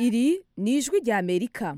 iri ni ijwi rya amerika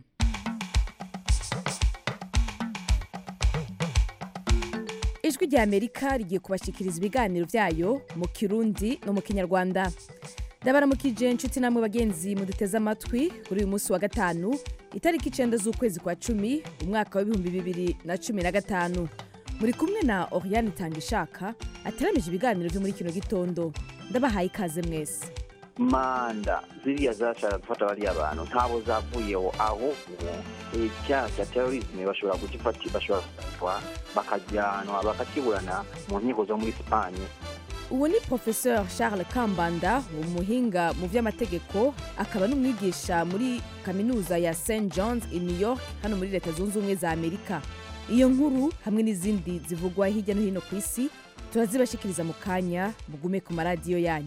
ijwi rya amerika rigiye kubashyikiriza ibiganiro byayo mu kirundi no mu kinyarwanda ndabaramukije inshuti namwe bagenzi muduteze amatwi kuri uyu munsi wa gatanu itariki icenda z'ukwezi kwa cumi umwaka w'ibihumbi bibiri na cumi na gatanu muri kumwe na oriane itangishaka ateramije ibiganiro byo muri kino gitondo ndabahaye ikaze mwese manda ziriya zashaka gufata bariya bantu ntabo zavuyeho ahubwo icyaha cya terorisme bashobora kugifata bashobora gufatwa bakajyanwa bakakiburana mu nkiko zo muri sipanye ubu ni professeur charles kambanda umuhinga mu by'amategeko akaba n'umwigisha muri kaminuza ya st johns i new york hano muri leta zunze ubumwe za amerika iyo nkuru hamwe n'izindi zivugwa hirya no hino ku isi turazibashikiriza mu kanya mugume ku maradiyo yanyu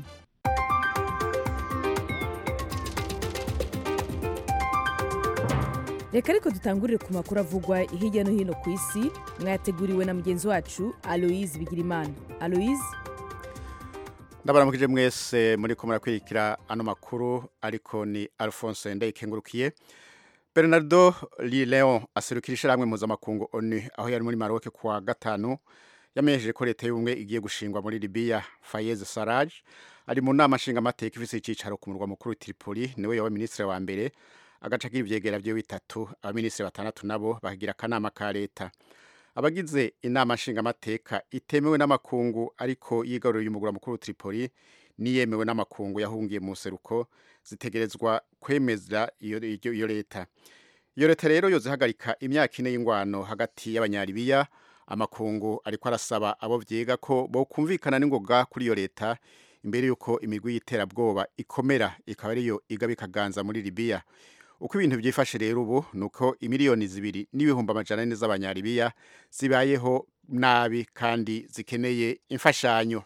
reka ariko dutangurire ku makuru avugwa hirya no hino ku isi mwayateguriwe na mugenzi wacu aloise bigirimana aloise ndabaramukije mwese muri ko murakwirikira ano makuru ariko ni alphonse ndayikengurukiye bernardo leon aserukira ishyirahamwe mpuzamakungu onu aho yari muri maroke kuwa gatanu yamenyesheje ko leta y'ubumwe igiye gushingwa muri libiya fayez saraj ari mu nama nshingamateka ifise icyicaro ku murwa mukuru tripoli niwe yawe minisitiri wa mbere agaca agira ivyegera vyo bitatu abaminisitiri batandatu nabo bakagira akanama ka leta abagize inama nshingamateka itemewe n'amakungu ariko yigaruriye umugura mukuru Tripoli niyemewe n'amakungu yahungiye mu seruko zitegerezwa kwemeza iyo, iyo, iyo leta iyo leta rero yozihagarika imyaka ine y'ingwano hagati y'abanyaribiya amakungu ariko arasaba abo vyiga ko bokumvikana n'ingoga kuri iyo leta imbere yuko imigwi y'iterabwoba ikomera ikaba ariyo igaba ikaganza muri libiya uko ibintu byifashe rero ubu ni uko imiliyoni zibiri n'ibihumbi amajana ane z'abanyaribiya zibayeho nabi kandi zikeneye imfashanyo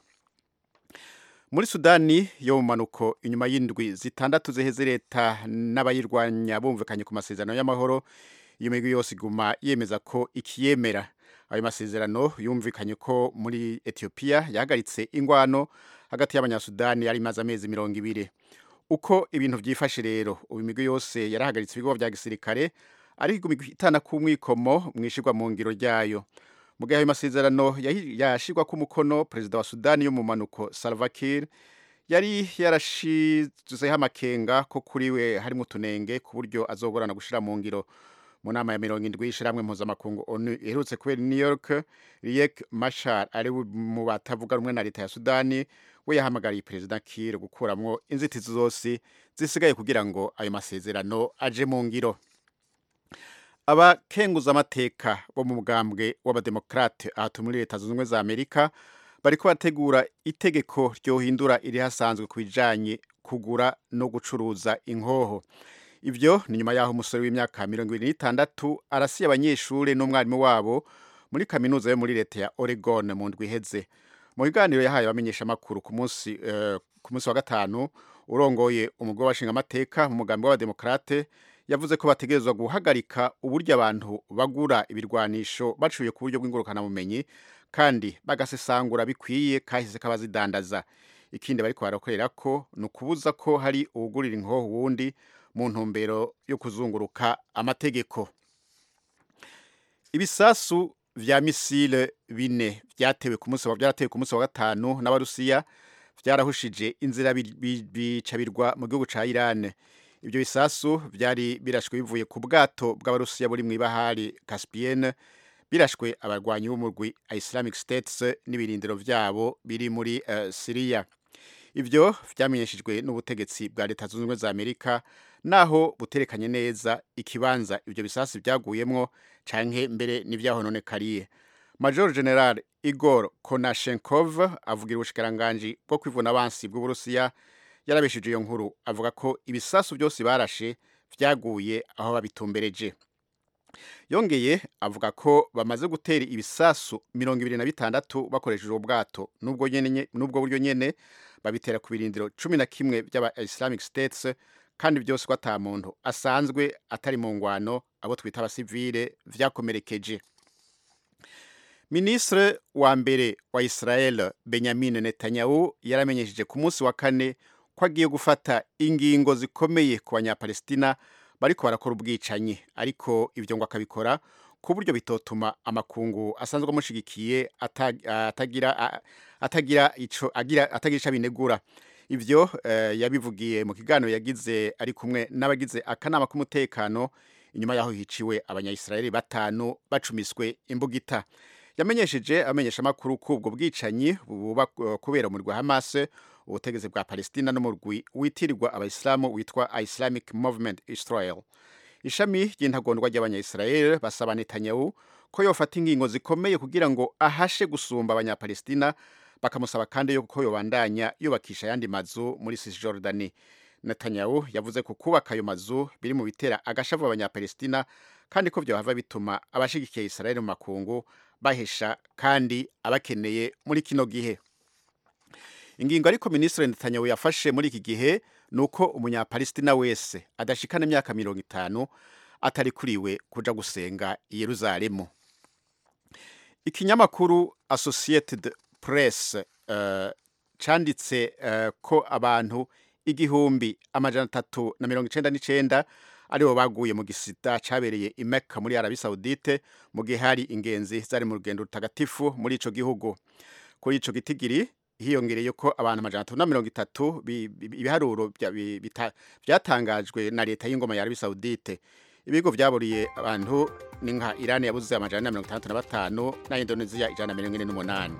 muri sudani yo mu manuko inyuma y'indwi zitandatu ziheze leta n'abayirwanya bumvikanye ku masezerano y'amahoro iyo migwi yose iguma yemeza ko ikiyemera ayo masezerano yumvikanye ko muri etiyopiya yahagaritse ingwano hagati y'abanyasudani yari imaze amezi mirongo ibiri uko ibintu byifashe rero ubu imigwi yose yarahagaritse ibigo bya gisirikare ariko itana ku mwikomo mwishirwa mu ngiro ryayo mu gihe ayo masezerano yashirwa ku mukono perezida wa sudani yo mu manuko salva kiir yari yarashizeho amakenga ko kuri we harimo utunenge ku buryo azogorana gushira mu ngiro mu nama ya mirongo indwi y'ishyirahamwe mpuzamakungu onu iherutse kubera new york riek mashar ari mu batavuga rumwe na leta ya sudani we yahamagariye perezida Kiir gukuramwo inzitizi zose zisigaye kugira ngo ayo masezerano aje mu ngiro abakenguza amateka bo mu mugambwe w'abademokrate aha muri leta zunze ubumwe za amerika bariko bategura itegeko ryohindura iri hasanzwe ku bijanye kugura no gucuruza inkoho ivyo ni nyuma yaho umusore w'imyaka mirongo ibiri n'itandatu arasiye abanyeshure n'umwarimu wabo muri kaminuza yo muri leta ya oregon mu ndwi iheze mu biganiro yahaye abamenyesha amakuru ku munsi ku munsi wa gatanu urongoye umugore washinga amateka mu mugambi w'abademokrate yavuze ko bategerezwa guhagarika uburyo abantu bagura ibirwanisho bacuye ku buryo bw'ingurukanabumenyi kandi bagasesangura bikwiye kahise k'abazidandaza ikindi bariko barakorera ko ni ukubuza ko hari uwugurira inkoho wundi mu ntumbero yo kuzunguruka amategeko ibisasu vya misile bine vyatewe ku munsi byaratewe ku munsi wa gatanu n'abarusiya vyarahushije inzira bica birwa mu gihugu ca Iran ibyo bisasu vyari birashwe bivuye ku bwato bw'abarusiya buri mu ibahari Caspienne birashwe abarwanyi b'umurwi Islamic States n'ibirindiro vyabo biri muri uh, Syria ivyo vyamenyeshejwe n'ubutegetsi bwa leta zunze ubumwe za Amerika naho buterekanye neza ikibanza ibyo bisasu byaguyemwo canke mbere n'ivyahononekariye major general igor konashenkov avugira ubushikiranganji bwo kwivuna abansi bw'uburusiya yarabeshije iyo nkuru avuga ko ibisasu byose barashe vyaguye aho babitumbereje yongeye avuga ko bamaze gutera ibisasu mirongo ibiri na bitandatu bakoresheje ubwato n'ubwo nyene n'ubwo buryo nyene babitera ku birindiro cumi na kimwe by'aba islamic states kandi byose ko ata muntu asanzwe atari mu ngwano abo twita abasivile vyakomerekeje minisitiri wa mbere wa israel benjamin netanyahu yaramenyesheje ku munsi wa kane ko agiye gufata ingingo zikomeye ku banyapalestina bariko barakora ubwicanyi ariko ibyo ngo akabikora ku buryo bitotuma amakungu asanzwe amushigikiye ata- atagira a- atagira ico agira atagira ico abinegura ivyo eh, yabivugiye mu kiganiro yagize ari kumwe n'abagize akanama k'umutekano inyuma yaho hiciwe abanyayisiraheli batanu bacumiswe imbugita yamenyesheje amenyesha amakuru k'ubwo bwicanyi buba eh, kubera umurwi wa Hamas ubutegetsi bwa Palestina n'umurwi witirirwa abayisilamu witwa Islamic Movement Israel ishami ry'intagondwa ry'abanyayisiraheli basaba Netanyahu ko yofata ingingo zikomeye kugira ngo ahashe gusumba abanyapalestina bakamusaba kandi yuko yobandanya yubakisha ayandi mazu muri Cisjordani Netanyahu yavuze ko kubaka ayo mazu biri mu bitera agashavu abanyapalestina kandi ko byohava bituma abashigikiye Israel mu makungu bahesha kandi abakeneye muri kino gihe ingingo ariko minisitiri Netanyahu yafashe muri iki gihe ni uko umunyapalestina wese adashikana imyaka mirongo itanu atari kuriwe kuja gusenga i Yeruzalemu ikinyamakuru Associated Press uh, canditse uh, ko abantu igihumbi amajana atatu na mirongo icenda n'icenda aribo baguye mu gisida cabereye i Mecca muri Arabi Saudite mu gihe hari ingenzi zari mu rugendo rutagatifu muri ico gihugu kuri ico gitigiri hiyongereye ko abantu amajana atatu na mirongo itatu bi- bi- ibiharuro bya- bi- bita- byatangajwe na leta y'ingoma ya Arabi Saudite ibigo vyaburiye abantu ni nka Iran yabuze amajana na mirongo itandatu na batanu na Indonesia ijana na mirongo ine n'umunani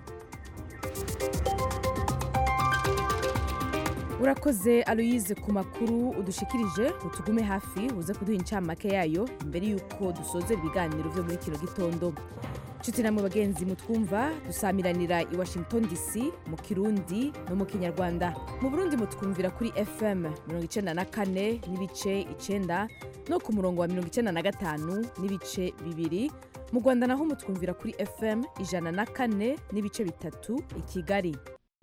urakoze aloyize ku makuru udushikirije utugume hafi uze kuduha incamake yayo mbere y'uko dusoza ibiganiro byo muri kino gitondo nshuti namwe bagenzi mutwumva dusamiranira i washington dc mu kirundi no mu kinyarwanda mu burundi mutwumvira kuri fm 94 n'ibice 9 no ku murongo wa 95 n'ibice bibiri mu rwanda naho mutwumvira kuri fm 104 n'ibice bitatu i kigali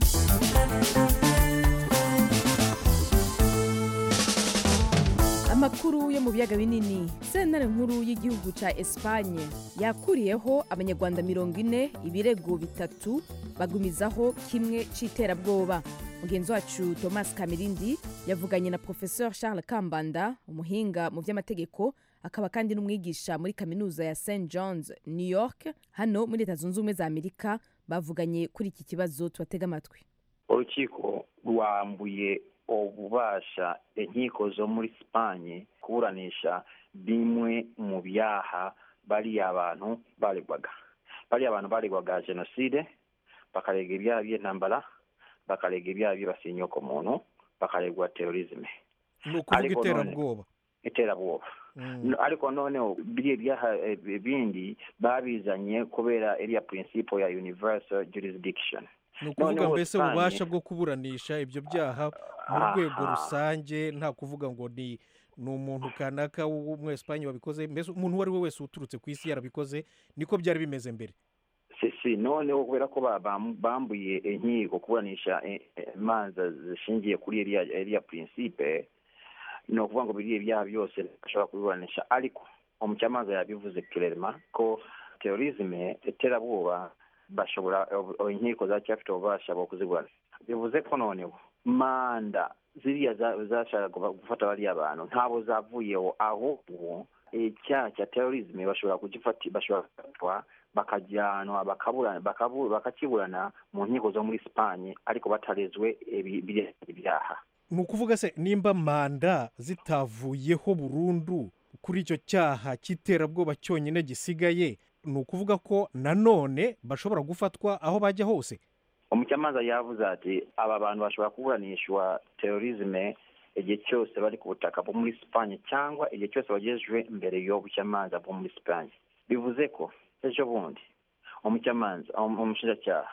amakuru yo mu biyaga binini sentare nkuru y'igihugu ca espanye yakuriyeho abanyarwanda mirongo ine ibirego bitatu bagumizaho kimwe c'iterabwoba mugenzi wacu thomas kamirindi yavuganye na professeur charles kambanda umuhinga mu vy'amategeko akaba kandi n'umwigisha muri kaminuza ya st johns new york hano muri leta zunze ubumwe za amerika bavuganye kuri iki kibazo tubatega amatwi urukiko rwambuye ububasha inkiko zo muri sipanye kuburanisha bimwe mu byaha bariya abantu baregwaga bariya abantu baregwaga jenoside bakarega ibyaha by'intambara bakarega ibyaha by'ibasinyoko muntu bakaregwa terorizme ni ukuvuga Ariko none- iterabwoba iterabwoba Mm. No, ariko noneho biriya byaha eh, bindi babizanye kubera iriya principle ya universal jurisdiction ni ukuvuga noneho mbese Espanye- ububasha bwo kuburanisha ibyo byaha mu Aha. rwego rusange nta kuvuga ngo ni ni umuntu kanaka w'umwesipanye wabikoze mbese umuntu uwo ari we wese uturutse ku isi yarabikoze niko byari bimeze mbere si si noneho kubera ko ba- bam- bambuye inkiko kuburanisha eh, eh, imanza zishingiye kuri iriya iriya principe ni ukuvuga ngo biriya ibyaha byose bashobora kubiburanisha ariko umucamanza yabivuze kirema ko terorizme iterabwoba bashobora eh, inkiko zacyafite ububasha bwo kuziburanisha bivuze ko noneho manda ziriya za- zashakaga gufata bariya bantu ntabwo zavuyeho ahubwo icyaha cya terorizme bashobora kugifata bashobora gufatwa bakajyanwa bakabura- bakabu- bakakiburana mu nkiko zo muri sipanye ariko batarezwe ibi- biriya ibyaha ni ukuvuga se nimba manda zitavuyeho burundu kuri icyo cyaha cy'iterabwoba cyonyine gisigaye ni ukuvuga ko nanone bashobora gufatwa aho bajya hose umucamanza yavuze ati aba bantu bashobora kuburanishwa terorizme igihe cyose bari ku butaka bwo muri sipanye cyangwa igihe cyose bagejejwe imbere y'ubucamanza bwo muri sipanye bivuze ko ejo bundi umucamanza um- umushinjacyaha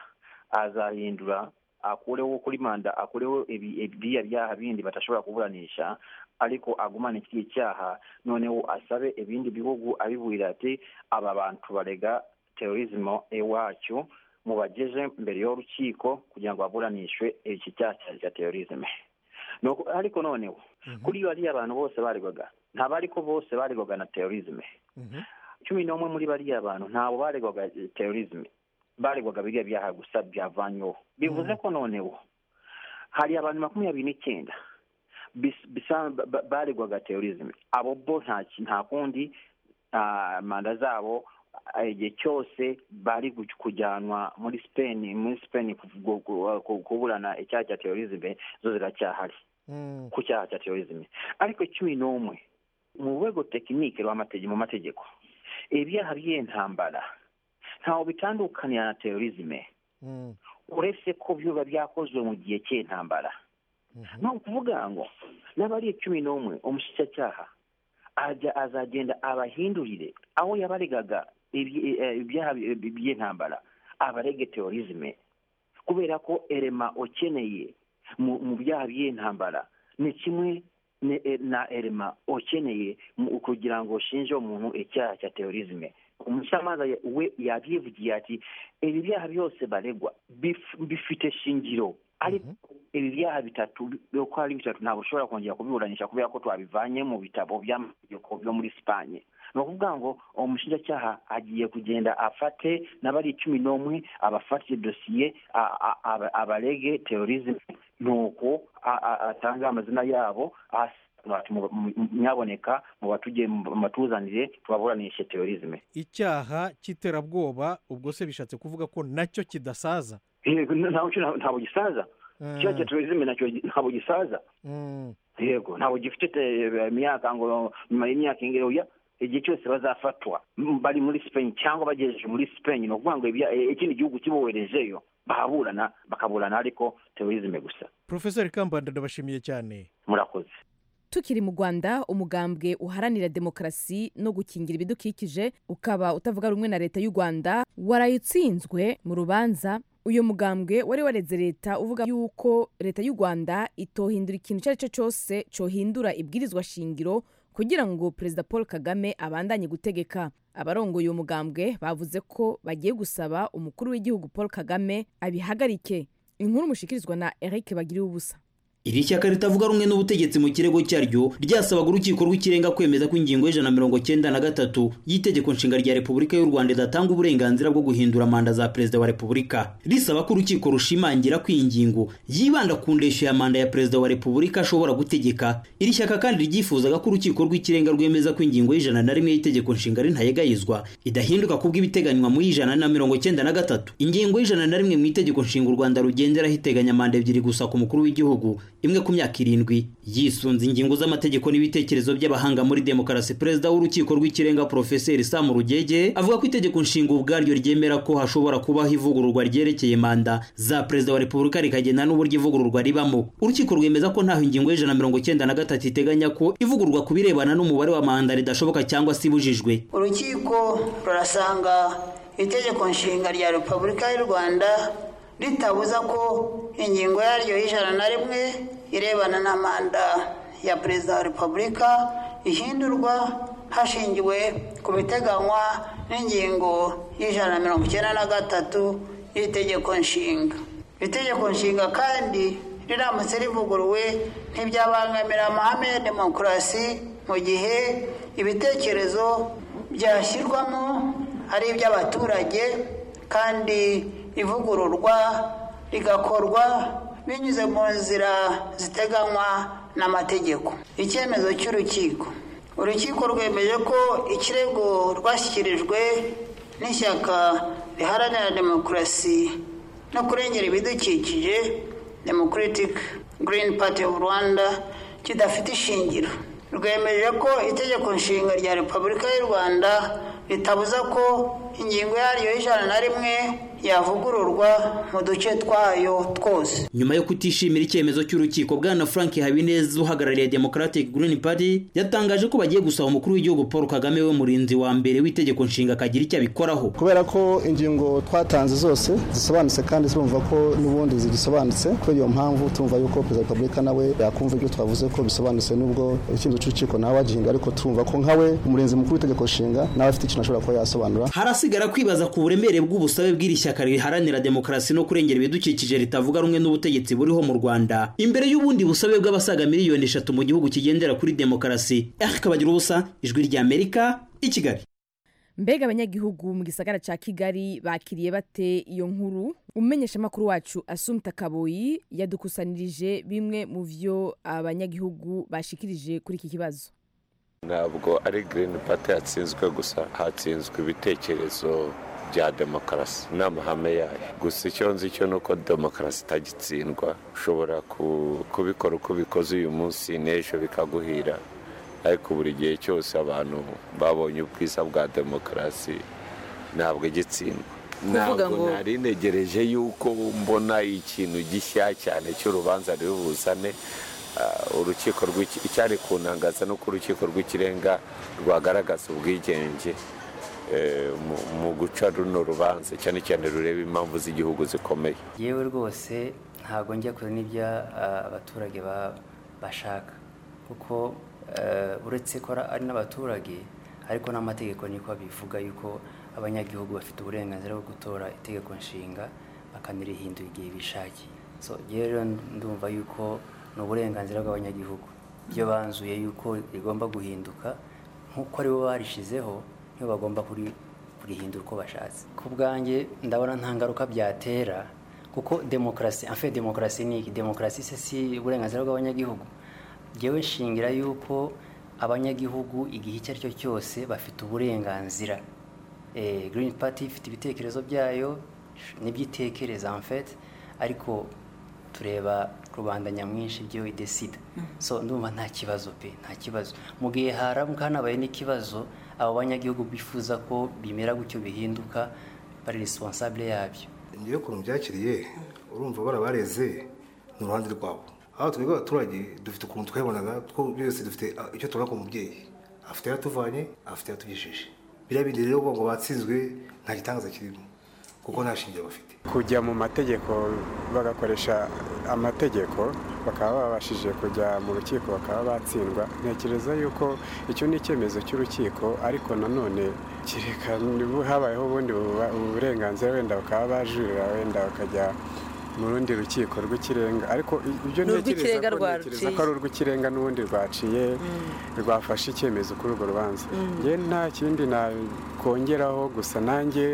azahindura akureho kuri manda akureho ibi- biriya byaha bindi badashobora kuburanisha ariko agumane iki cyaha noneho asabe ibindi bihugu abiburira ati aba bantu barega terorizme iwacu mubageje mbere y'urukiko kugira ngo baburanishwe iki cyaha cya- cya terorizme Nuko- ariko noneho kuri bariya abantu bose baregwaga ntabwo ariko bose baregwaga na terorizme Mhm. cumi n'umwe muri bariya bantu ntabwo baregwaga terorizme baregwaga biriya byaha gusa byavanyweho bivuze ko noneho hari abantu makumyabiri n'icyenda bis- bisa- ba- ba- baregwaga terorisme abo bo nta ki- nta kundi ah, manda zabo ah, igihe cyose bari gu- kujyanwa muri spain muri spain kuvu- ku- ku- kuburana icyaha cya terorisme zo ziracyahari Mm. ku cyaha cya terorisme ariko cumi n'umwe mu rwego tekinike rw'amategeko mu mategeko ibyaha by'intambara ntaho bitandukanira na terorisme Mm. uretse ko biba byakozwe mu gihe cy'intambara Mhm. ni ukuvuga ngo n'abari cumi n'umwe umushyikacyaha ajya azagenda abahindurire aho yabaregaga ibyi- eh, ibyaha by- by'intambara abarege terorisme kubera ko erema ukeneye mu mu byaha by'intambara ni kimwe ne- eh, na erema ukeneye mu- kugira ngo ushinje umuntu icyaha cya terorisme umucamanza ya- we yabyivugiye ati ibi byaha byose baregwa bif- bifite shingiro ariko ibi byaha bitatu bi- uko ari bitatu ntabwo ushobora kongera kubiburanisha kubera ko twabivanye mu bitabo by'amategeko byo muri sipanye ni ukuvuga ngo umushinjacyaha agiye kugenda afate n'abari cumi n'umwe abafate dosiye a- a- aba- abarege terorisme nuko a- a- atange amazina yabo asobanura ati mu- mu- nyaboneka mu batujye mu batuzanire tubaburanishe terorisme icyaha cy'iterabwoba ubwo se bishatse kuvuga ko nacyo kidasaza Yego, ntabwo ntabwo gisaza icyaha cya terorisme nacyo ntabwo gisaza Mm. yego ntabwo gifite te- imyaka ngo nyuma y'imyaka ingero oya igihe cyose bazafatwa m- bari muri spain cyangwa bagejeje muri spain ni ukuvuga ngo ibya- e- ikindi gihugu kiboherejeyo bahaburana bakaburana ariko terorisme gusa profeseri kambanda ndabashimiye cyane murakoze tukiri mu rwanda umugambwe uharanira demokarasi no gukingira ibidukikije ukaba utavuga rumwe na leta y'u rwanda waraye utsinzwe mu rubanza uyu mugambwe wari wareze leta uvuga yuko leta y'u rwanda itohindura ikintu icyo ari cyo cyose cyohindura ibwirizwa shingiro kugira ngo perezida paul kagame abandanye gutegeka abarongoye uwo mugambwe bavuze ko bagiye gusaba umukuru w'igihugu paul kagame abihagarike inkuru mushikirizwa na eric bagiriwe ubusa iri shyaka ritavuga rumwe n'ubutegetsi mu kirego cyaryo ryasabaga urukiko rw'ikirenga kwemeza ko ingingo y'ijana na mirongo cyenda na gatatu y'itegeko nshinga rya repubulika y'u rwanda idatanga uburenganzira bwo guhindura manda za perezida wa repubulika risaba ko urukiko rushimangira ko iyi ngingo yibanda ku ndeshyo ya manda ya perezida wa repubulika ashobora gutegeka iri shyaka kandi ryifuzaga ko urukiko rw'ikirenga rwemeza ko ingingo y'ijana na rimwe y'itegeko nshinga ntayegayizwa idahinduka kubw'ibiteganywa mu y'ijana na mirongo cyenda na gatatu ingingo y'ijana na rimwe mu itegeko nshinga u rwanda rugenderaho iteganya manda ebyiri gusa ku mukuru w'igihugu imwe ku myaka irindwi yisunze ingingo z'amategeko n'ibitekerezo by'abahanga muri demokarasi perezida w'urukiko rw'ikirenga porofeseri sam rugege avuga ko itegeko nshinga ubwaryo ryemera ko hashobora kubaho ivugururwa ryerekeye manda za perezida wa repubulika rikagena n'uburyo ivugururwa ribamo urukiko rwemeza ko ntaho ingingo y'ijana na mirongo icyenda na gatatu iteganya ko ivugururwa ku birebana n'umubare wa manda ridashoboka cyangwa se ibujijwe urukiko rurasanga itegeko nshinga rya repubulika y'u rwanda ritabuza ko ingingo yaryo y'ijana na rimwe irebana na manda ya perezida wa repubulika ihindurwa hashingiwe ku biteganywa n'ingingo y'ijana na mirongo icyenda na gatatu y'itegeko nshinga itegeko nshinga kandi riramutse rivuguruwe ntibyabangamira amahame ya demokarasi mu gihe ibitekerezo byashyirwamo ari iby'abaturage kandi ivugururwa rigakorwa binyuze mu nzira ziteganywa n'amategeko icyemezo cy'urukiko urukiko rwemeje ko ikirego rwashyikirijwe n'ishyaka riharanira demokarasi no kurengera ibidukikije democratic green party of rwanda kidafite ishingiro rwemeje ko itegeko nshinga rya repubulika y'u rwanda ritabuza ko ingingo yaryo y'ijana na rimwe yavugururwa mu duce twayo twose nyuma yo kutishimira icyemezo cy'urukiko bwana frank habineza uhagarariye democratic green party yatangaje ko bagiye gusaba umukuru w'igihugu paul kagame we murinzi wa mbere w'itegeko nshinga akagira icyo abikoraho kubera ko ingingo twatanze zose zisobanutse kandi turumva ko n'ubundi zigisobanutse kubera iyo mpamvu tumva yuko perezida wa repubulika nawe yakumva ibyo twavuze ko bisobanutse n'ubwo icyemezo cy'urukiko nawe wagihinga ariko turumva ko nkawe umurinzi mukuru w'itegeko nshinga nawe afite ikintu ashobora kuba yasobanura harasigara kwibaza ku buremere bw'ubusabe bw'iri shyaka riharanira demokarasi no kurengera ibidukikije ritavuga rumwe n'ubutegetsi buriho mu rwanda imbere y'ubundi busabe bw'abasaga miliyoni eshatu mu gihugu kigendera kuri demokarasi eric bagira ubusa ijwi ry'amerika i kigali mbega abanyagihugu mu gisagara ca kigali bakiriye bate iyo nkuru umumenyesha amakuru wacu asumta kaboyi yadukusanirije bimwe mu vyo abanyagihugu bashikirije kuri iki kibazo ntabwo ari girini pati yatsinzwe gusa hatsinzwe ibitekerezo bya demokarasi n'amahame yayo gusa icyo nzi cyo ni uko demokarasi itagitsindwa ushobora kubikora uko ubikoze uyu munsi n'ejo bikaguhira ariko buri gihe cyose abantu babonye ubwiza bwa demokarasi ntabwo igitsindwa ntabwo nari ntegereje yuko mbona ikintu gishya cyane cy'urubanza ruri buzane urukiko icyari kuntangaza nuko urukiko rw'ikirenga rwagaragaza ubwigenge mu guca runo rubanza cyane cyane rureba impamvu z'igihugu zikomeye yewe rwose ntabwo njya kure n'ibyo abaturage bashaka kuko uretse ko ari n'abaturage ariko n'amategeko niko bivuga yuko abanyagihugu bafite uburenganzira bwo gutora itegeko nshinga bakanarihindura igihe bishakiye so rero ndumva yuko ni uburenganzira bw'abanyagihugu iyo banzuye yuko rigomba guhinduka nk'uko aribo barishizeho nibo bagomba kurihindura uko bashatse ku bwanjye ndabona nta ngaruka byatera kuko demokarasi afe demokarasi ni iki demokarasi se si uburenganzira bw'abanyagihugu ngewe nshingira yuko abanyagihugu igihe icyo ari cyo cyose bafite uburenganzira Green Party ifite ibitekerezo byayo n'ibyo itekereza amfete ariko tureba rubanda nyamwinshi ibyo idesida so ndumva nta kibazo pe nta kibazo mu gihe haramuka hanabaye n'ikibazo abo banyagihugu bifuza ko bimera gutyo bihinduka bari responsable yabyo ngewe ukuntu byakiriye urumva barabareze ni uruhande rwabo aho twebwe abaturage dufite ukuntu twabonaga two byose dufite icyo tubona ku mubyeyi afite yatuvanye afite yatugejeje biriya bindi rero ngo batsinzwe nta gitangaza kirimo kuko nta shingiro bafite kujya mu mategeko bagakoresha amategeko bakaba babashije kujya mu rukiko bakaba batsindwa ntekereza yuko icyo ni icyemezo cy'urukiko ariko nanone kereka habayeho ubundi burenganzira wenda bakaba bajurira wenda bakajya mu rundi rukiko rw'ikirenga ariko ibyo ntekereza ko ari urw'ikirenga n'ubundi rwaciye rwafashe icyemezo kuri urwo rubanza njye nta kindi nakongeraho gusa nanjye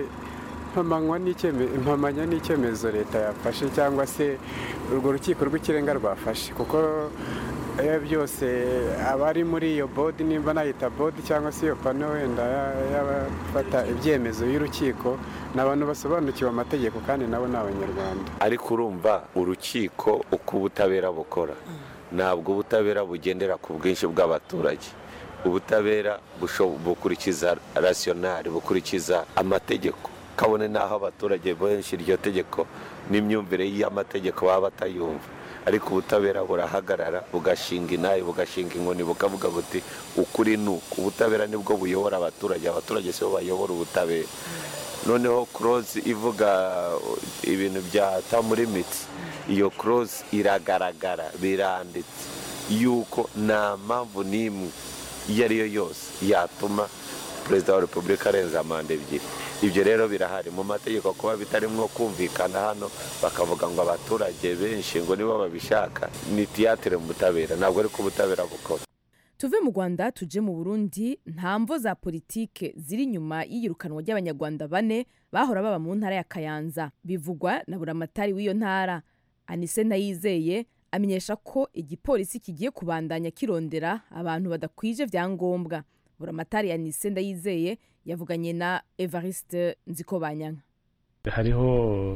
mpamanya n'icyemezo leta yafashe cyangwa se urwo rukiko rw'ikirenga rwafashe kuko iyo byose abari muri iyo bodi nimba nayita bodi cyangwa se iyo pano wenda y'abafata ibyemezo y'urukiko ni abantu basobanukiwe amategeko kandi nabo ni abanyarwanda ariko urumva urukiko uko ubutabera bukora ntabwo ubutabera bugendera ku bwinshi bw'abaturage ubutabera bukurikiza rasiyonari bukurikiza amategeko kabone n'aho abaturage benshi iryo tegeko n'imyumvire y'amategeko baba batayumva ariko ubutabera burahagarara bugashinga inabi bugashinga inkoni bukavuga buti ukuri ni uku ubutabera nibwo buyobora abaturage abaturage si bo bayobora ubutabera noneho kurozi ivuga ibintu bya tamurimiti iyo kurozi iragaragara biranditse yuko nta mpamvu n'imwe iyo ari yo yose yatuma perezida wa repubulika arenza manda ebyiri ibyo rero birahari mu mategeko kuba bitarimo kumvikana hano bakavuga ngo abaturage benshi ngo nibo babishaka ni tiyatire mu butabera ntabwo ari ko ubutabera bukora tuve mu rwanda tuje mu burundi nta mvo za politike ziri inyuma y'iyirukanwa ry'abanyarwanda bane bahora baba mu ntara ya kayanza bivugwa na buramatari w'iyo ntara anise ndayizeye amenyesha ko igipolisi kigiye kubandanya kirondera abantu badakwije byangombwa buramatari anise ndayizeye yavuganye na evariste nzikobanyanka hariho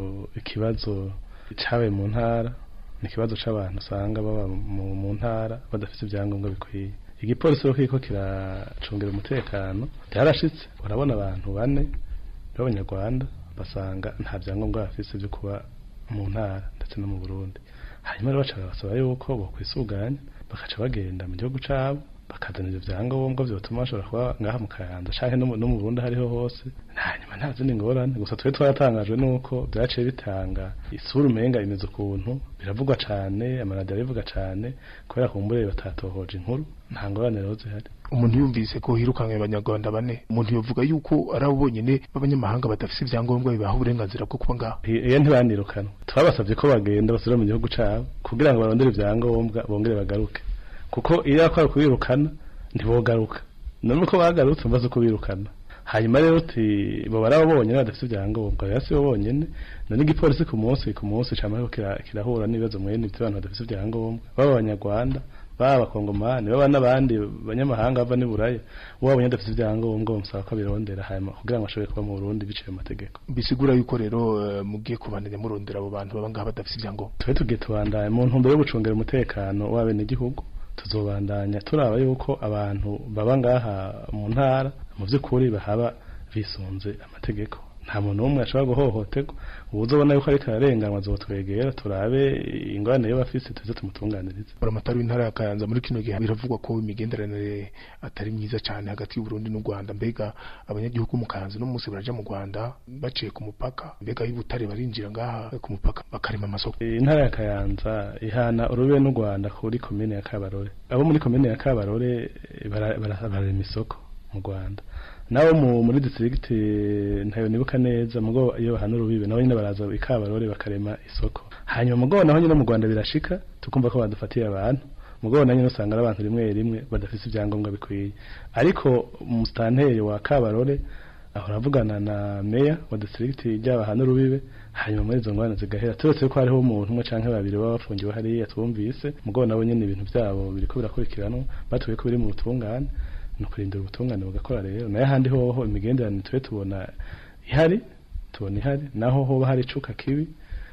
ikibazo cyabaye mu ntara ni ikibazo cy'abantu usanga baba mu ntara badafite ibyangombwa bikwiye igipolisi rero kiriko kiracungira umutekano byarashitse urabona abantu bane b'abanyarwanda basanga nta byangombwa bafite byo kuba mu ntara ndetse no mu burundi hanyuma rero baca basaba yuko bokwisuganya bakaca bagenda mu gihugu cyabo bakazana ibyo byangombwa byatuma bashobora kuba ngaha mu kayanza cyangwa no mu burundi hariho hose hanyuma nta zindi ngorane gusa twe twaratangajwe nuko byaciye bitanga isura umenga imeze ukuntu biravugwa cyane amaradiyo arabivuga cyane kubera kumbure batatohoje inkuru nta ngorane rero zihari umuntu yumvise ko hirukanwe abanyarwanda bane umuntu yavuga yuko ari abo bonyine b'abanyamahanga badafite ibyangombwa bibaha uburenganzira bwo kuba ngaho iyo ntibanirukanwa twabasabye ko bagenda basubira mu gihugu cyabo kugira ngo barondere ibyangombwa bongere bagaruke kuko iyo bakora kubirukana ntibogaruka none uko bagarutse mbaze kubirukana hanyuma rero uti bo barabonye badafite ibyangombwa rero si bo bonyene none igipolisi ku munsi ku munsi camara kirahura n'ibibazo mwene by'abantu badafite ibyangombwa baba abanyarwanda baba abakongomani baba n'abandi banyamahanga bava n'i buraya wabonye adafite ibyangombwa bamusaba ko abirondera hanyuma kugira ngo ashobore kuba mu burundi biciye mu mategeko bisigura yuko rero eh, mugiye kubandanya murondera abo bantu baba ngaha badafite ibyangombwa tube tugiye tubandanya mu ntumbero yo gucungira umutekano w'abenegihugu tuzobandanya turaba yuko abantu baba ngaha mu ntara mu by'ukuri bahaba bisunze amategeko nta muntu n'umwe ashobora guhohoterwa ubu uzobona yuko ariko ararenganwa azotwegera turabe ingorane yo bafise tuze tumutunganirize buramatari w'intara ya kayanza muri kino gihe biravugwa ko imigenderanire atari myiza cyane hagati y'uburundi n'u rwanda mbega abanyagihugu mu kayanza no munsi baraja mu rwanda baciye ku mupaka mbega y'ubutare barinjira ngaha ku mupaka bakarema amasoko intara ya kayanza ihana urube n'u rwanda kuri komine ya kabarore abo muri komine ya kabarore eh, bara- bara- bararema isoko mu rwanda nabo mu muri district ntayo nibuka neza mugo iyo bahana urubibe nabo nyine baraza i kabarore bakarema isoko hanyuma mugo naho nyine mu rwanda birashika tukumva ko badufatiye abantu mugo na nyine usanga ari abantu rimwe rimwe badafite ibyangombwa bikwiye ariko umusitanteri wa kabarore ahora avugana na meya wa district ry'abahana urubibe hanyuma muri izo ngorane zigahera turetse ko hariho umuntu umwe canke babiri baba bafungiwe hariya twumvise mugabo nabo nyene ibintu vyabo biriko birakurikiranwa batuye ko biri mu butungane ni ukurindira ubutungane bugakora rero nayo ahandi hoho imigenderanire tube tubona ihari tubona ihari naho hoba hari icuka kibi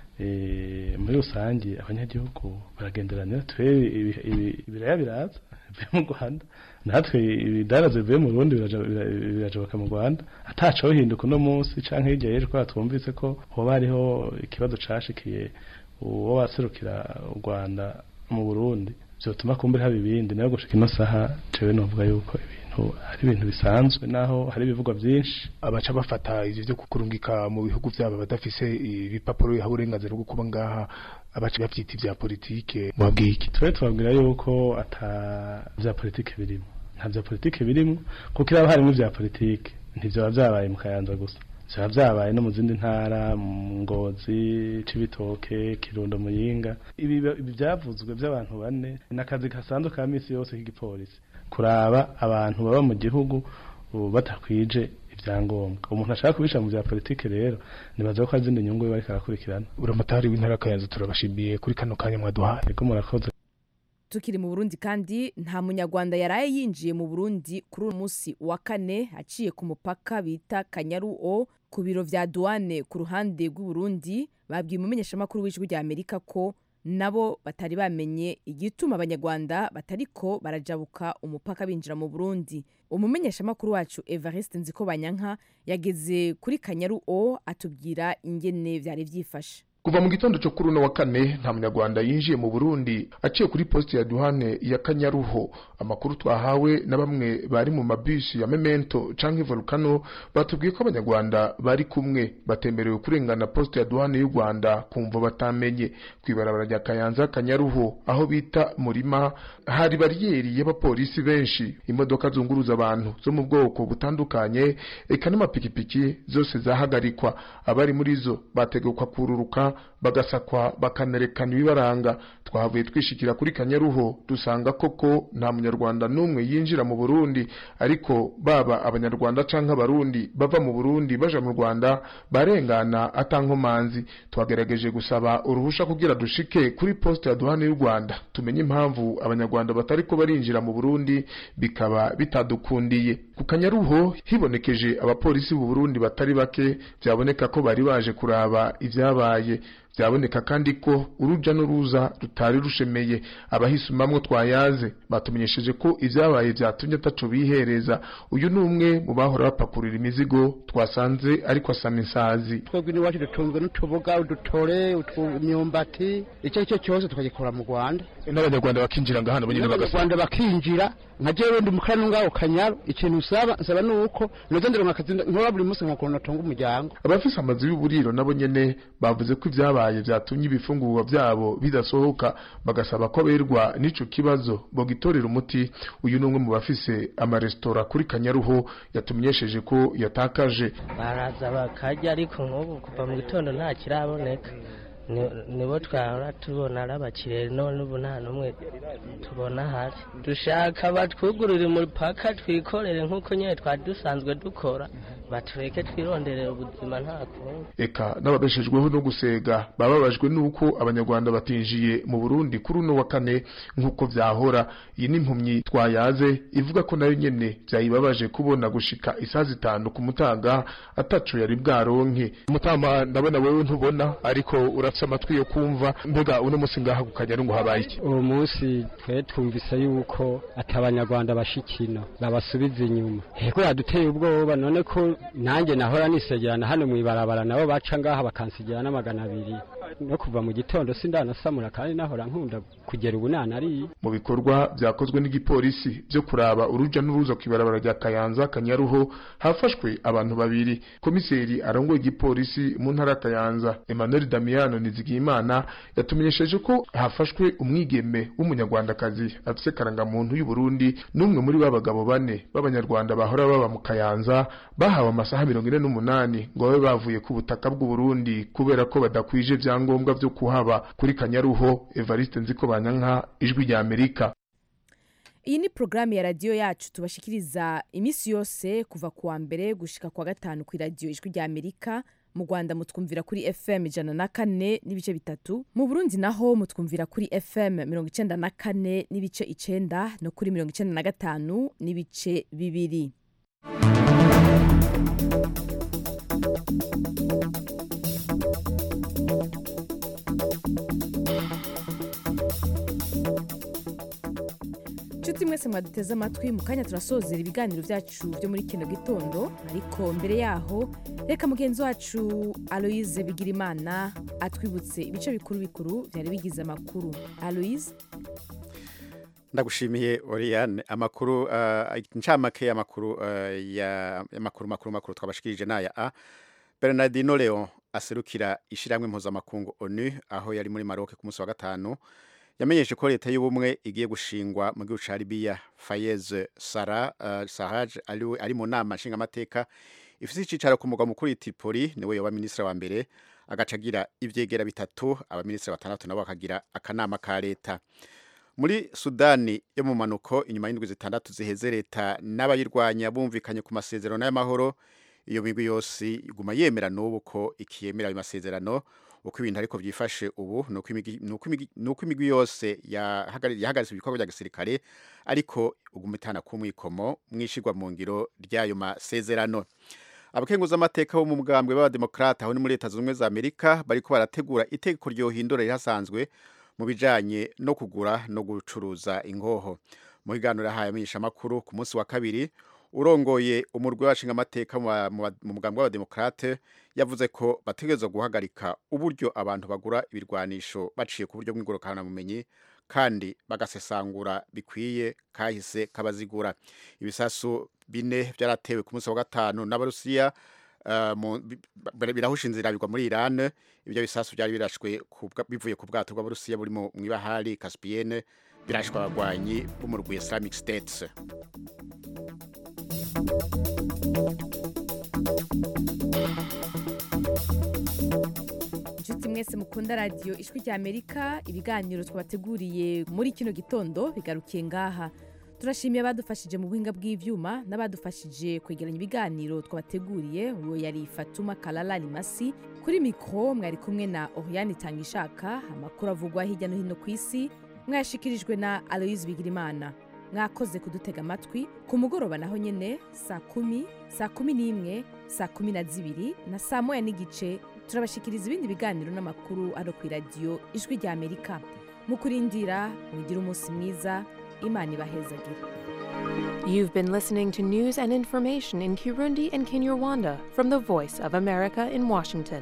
eh, muri rusange abanyagihugu baragenderanira twe ibi- ibi- ibiraya biraza bivuye mu rwanda natwe ibidaraza bivuye mu burundi biraja- bira- birajabuka mu rwanda ataco hinduka uno munsi canke hirya y'ejo kubera twumvise ko hoba hariho ikibazo cashikiye uwo waserukira u rwanda mu burundi vyotuma kumbura haba ibindi nayo gushika ino saha jewe novuga yuko ibintu ari ibintu bisanzwe naho hari ibivugwa vyinshi abaca bafata ivyo vyo kurungika mu bihugu vyabo badafise ibipapuro biha uburenganzira bwo kuba ngaha abaca bavyita ivya politike mwabwiye iki twe tubabwira yuko ata vya politike birimo nta vya politike birimo kuko iraba harimo vya politike ntivyoba vyabaye mu kayanza gusa vyaba vyabaye no mu zindi ntara mu ngozi cibitoke kirundo muyinga ibi ibi vyavuzwe vy'abantu bane ni akazi gasanzwe ka misi yose k'igipolisi kuraba abantu baba mu gihugu ubu batakwije ibyangombwa umuntu ashaka kubisha mu vya politike rero nibaza ko hari izindi nyungu biba ariko arakurikirana buramatari w'intara ya kayanza turabashimiye kuri kano kanya mwaduhaye ego murakoze tukiri mu burundi kandi nta munyarwanda yaraye yinjiye mu burundi kuri uyu munsi wa kane aciye ku mupaka bita kanyaru o ku biro vya duwane ku ruhande rw'uburundi babwiye umumenyeshamakuru w'ijwi rya amerika ko nabo batari bamenye igituma abanyarwanda batariko barajabuka umupaka binjira mu burundi umumenyeshamakuru wacu evariste nziko banyanka yageze kuri kanyaru o atubwira ingene vyari vyifashe kuva mu gitondo cyo kuri uno wa kane nta munyarwanda yinjiye mu burundi aciye kuri posite ya duhane ya kanyaruho amakuru twahawe na bamwe bari mu mabisi ya memento canke volcano batubwiye ko abanyarwanda bari kumwe batemerewe kurengana posite ya duhane y'u rwanda kumva batamenye kw'ibarabara rya kayanza kanyaruho aho bita murima hari bariyeri y'abapolisi benshi imodoka zunguruza abantu zo mu bwoko butandukanye eka n'amapikipiki zose zahagarikwa abari muri zo bategekwa kururuka bagasakwa bakanerekana ibibaranga twahavuye twishikira kuri kanyaruho dusanga koko nta munyarwanda n'umwe yinjira mu burundi ariko baba abanyarwanda canke abarundi bava mu burundi baja mu rwanda barengana atankomanzi twagerageje gusaba uruhusha kugira dushike kuri poste ya duhane y'u rwanda tumenye impamvu abanyarwanda batariko barinjira mu burundi bikaba bitadukundiye ku kanyaruho hibonekeje abapolisi b'u burundi batari bake byaboneka ko bari baje kuraba ivyabaye byaboneka kandi ko uruja n'uruza rutari rushemeye abahisumamwo twayaze batumenyesheje ko ivyabaye vyatumye ataco bihereza uyu ni umwe mu bahora bapakurira imizigo twasanze ariko asama insazi twebwe n'iwacu dutunzwe n'utuboga udutore imyumbati icyo ari cyo cyose tukagikora mu rwanda n'abanyarwanda bakinjira ngaha nabo nyene bagasaba abanyarwanda bakinjira nka jewe ndi mukara ngaho kanyaru ikintu usaba nsaba nuko noza ndironka akazi nkora buri munsi nkakora natunga umuryango abafise amazu y'uburiro nabo nyene bavuze ko ivyabaye vyatumye ibifungurwa vyabo bidasohoka bagasaba ko aberwa n'ico kibazo bogitorera umuti uyu ni umwe mu bafise amaresitora kuri kanyaruho yatumenyesheje ko yatakaje baraza bakarya ariko nk'ubu kuva mu gitondo nta kiraboneka ni- nibo twahora tubona ari abakiriya none ubu nta n'umwe tubona ahari dushaka batwugurure umupaka twikorere nk'uko nyine twari dusanzwe dukora batureke twironderera ubuzima nta kundi eka n'ababeshejweho no gusega bababajwe n'uko abanyarwanda batinjiye mu burundi kuri uno wa kane nk'uko vyahora iyi ni impumyi twayaze ivuga ko nayo nyene vyayibabaje kubona gushika isaha zitanu ku mutaga ataco yari bwaronke mutama ndabona wewe ntubona ariko urafise amatwi yo kumva mbega uno musi ngaha ku kanyaru ngo habaye iki uwo munsi twe twumvise yuko ati abanyarwanda bashikina babasubiza inyuma heko yaduteye ubwoba none ko nanjye nahora nisegerana hano mu ibarabara nabo baca ngaha bakansigira n'amagana abiri no kuva mu gitondo sindanasamura kandi nahora nkunda kugera ubu nanariye mu bikorwa vyakozwe n'igipolisi vyo kuraba uruja n'uruza kw'ibarabara rya kayanza kanyaruho hafashwe abantu babiri komiseri arongoye igipolisi mu ntara ya kayanza emmanuel damiano nizigiyimana yatumenyesheje ko hafashwe umwigeme w'umunyarwandakazi afise karangamuntu y'uburundi n'umwe muri ba bagabo bane b'abanyarwanda bahora baba mu kayanza bahawe amasaha mirongo ine n'umunani ngo babe bavuye ku butaka bw'uburundi kubera ko badakwije vyangombwa vyo kuhaba kuri kanyaruho evariste nziko banyanka ijwi rya amerika iyi ni porogaramu ya radiyo yacu tubashikiriza iminsi yose kuva ku wa mbere gushika ku wa gatanu ku iradiyo ijwi rya amerika mu rwanda mutwumvira kuri fm ijana na kane n'ibice bitatu mu burundi naho mutwumvira kuri fm mirongo icenda na kane n'ibice icenda no kuri mirongo icenda na gatanu n'ibice bibiri nshuti mwese mwaduteze amatwi mu kanya turasozera ibiganiro byacu byo muri kino gitondo ariko mbere yaho reka mugenzi wacu aloise bigirimana atwibutse ibice bikuru bikuru byari bigize amakuru aloise ndagushimiye Oriane amakuru uh, incamake y'amakuru uh, ya amakuru makuru makuru twabashikirije naya a Bernardino Leon aserukira ishiramwe mpuzamakungu ONU aho yari muri Maroc ku munsi wa gatanu yamenyeshe ko leta y'ubumwe igiye gushingwa mu gihugu ca Libya Fayez Sara uh, Sarraj ari ari mu nama nshingamateka ifise icicaro ku mugwa mukuru Tripoli niwe yoba ministre wa mbere agacagira ivyegera bitatu abaministre batandatu nabo bakagira akanama ka leta muri sudani yo mu manuko inyuma y'indwi zitandatu ziheze leta n'abayirwanya bumvikanye ku masezerano y'amahoro iyo migwi yose iguma yemera n'ubu ko ikiyemera ayo masezerano uko ibintu ariko byifashe ubu ni uko imigwi yose yahagaritse ibikorwa bya gisirikare ariko uguma itana kumwikomo mwishigwa mu ngiro ry'ayo masezerano abakenguza amateka bo mu bwambwe b'abademokrata aho ni muri leta zunze ubumwe za amerika bariko barategura itegeko ryohindura rihasanzwe mu bijanye no kugura no gucuruza ingoho mu biganiro yahaye amenyeshamakuru ku munsi wa kabiri urongoye umurwi w'abashinga amateka mu mugambi w'abademokrate yavuze ko bategerezwa guhagarika uburyo abantu bagura ibirwanisho baciye ku buryo bw'ingurukanabumenyi kandi bagasesangura bikwiye kahise kabazigura ibisasu bine byaratewe ku munsi wa gatanu n'abarusiya birahusha inzira bigwa muri Iran ibyo bisasu byari birashwe bivuye ku bwato bw'abarusiya buri mu ibahari Caspienne birashwa abagwanyi b'umurwi Islamic States inshuti mwese mukunda radiyo ijwi rya amerika ibiganiro twabateguriye muri kino gitondo bigarukiye ngaha turashimiye abadufashije mu buhinga bw'ibyuma n'abadufashije kwegeranya ibiganiro twabateguriye uwo yari fatuma karara rimasi kuri mikoro mwari kumwe na oriyani itangishaka amakuru avugwa hirya no hino ku isi mwayashikirijwe na aloyizi bigirimana mwakoze kudutega amatwi ku mugoroba naho nyine saa kumi saa kumi n'imwe saa kumi na zibiri na saa moya n'igice turabashikiriza ibindi biganiro n'amakuru ano ku iradiyo ijwi rya amerika mu kurindira mugire umunsi mwiza imana ibahezagire You've been listening to news and information in Kirundi and Kinyarwanda from the Voice of America in Washington.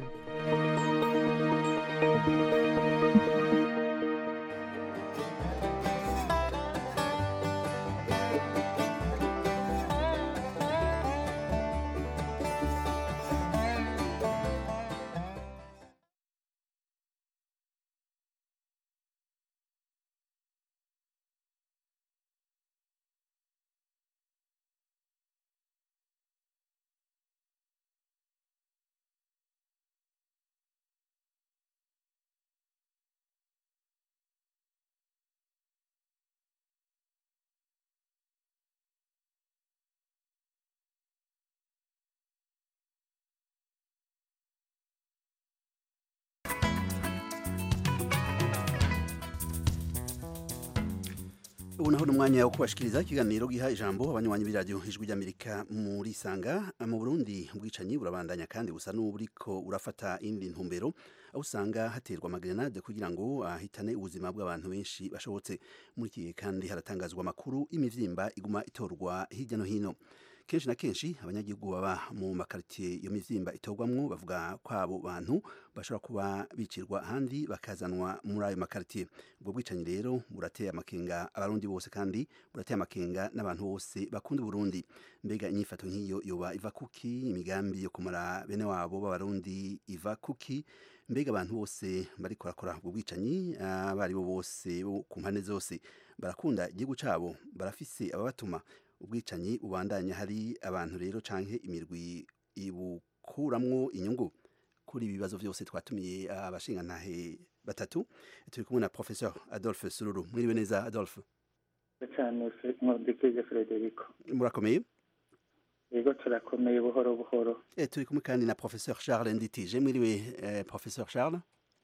ubu naho ni umwanya wo kubashikiriza ikiganiro giha ijambo abanywanyi b'iradiyo ijwi ry'amerika muri sanga mu burundi ubwicanyi burabandanya kandi busa n'uburiko urafata indi ntumbero aho usanga haterwa amagrenade kugira ngo ahitane ubuzima bw'abantu benshi bashobotse muri iki gihe kandi haratangazwa amakuru y'imivyimba iguma itorwa hirya no hino kenshi na kenshi abanyagihugu baba mu makaritiye iyo mivyimba itorwamwo bavuga ko abo bantu bashobora kuba bicirwa ahandi bakazanwa muri ayo makaritiye ubwo bwicanyi rero burateye amakenga abarundi bose kandi burateye amakenga n'abantu bose bakunda uburundi mbega inyifato nk'iyo yoba iva kuki imigambi yo kumara bene wabo b'abarundi iva kuki mbega abantu bose bariko barakora ubwo bwicanyi abo ari bo bose bo ku mpande zose barakunda igihugu cabo barafise ababatuma ubwicanyi bubandanya hari abantu rero canke imirwi ibukuramwo inyungu kuri ibi bibazo vyose twatumiye abashingantahe batatu turi kumwe na professeur Adolphe Sururu mwiriwe neza Adolphe cyane nkundikije Frederico murakomeye yego turakomeye buhoro buhoro eh turi kumwe kandi na professeur Charles Nditije mwiriwe eh, professeur Charles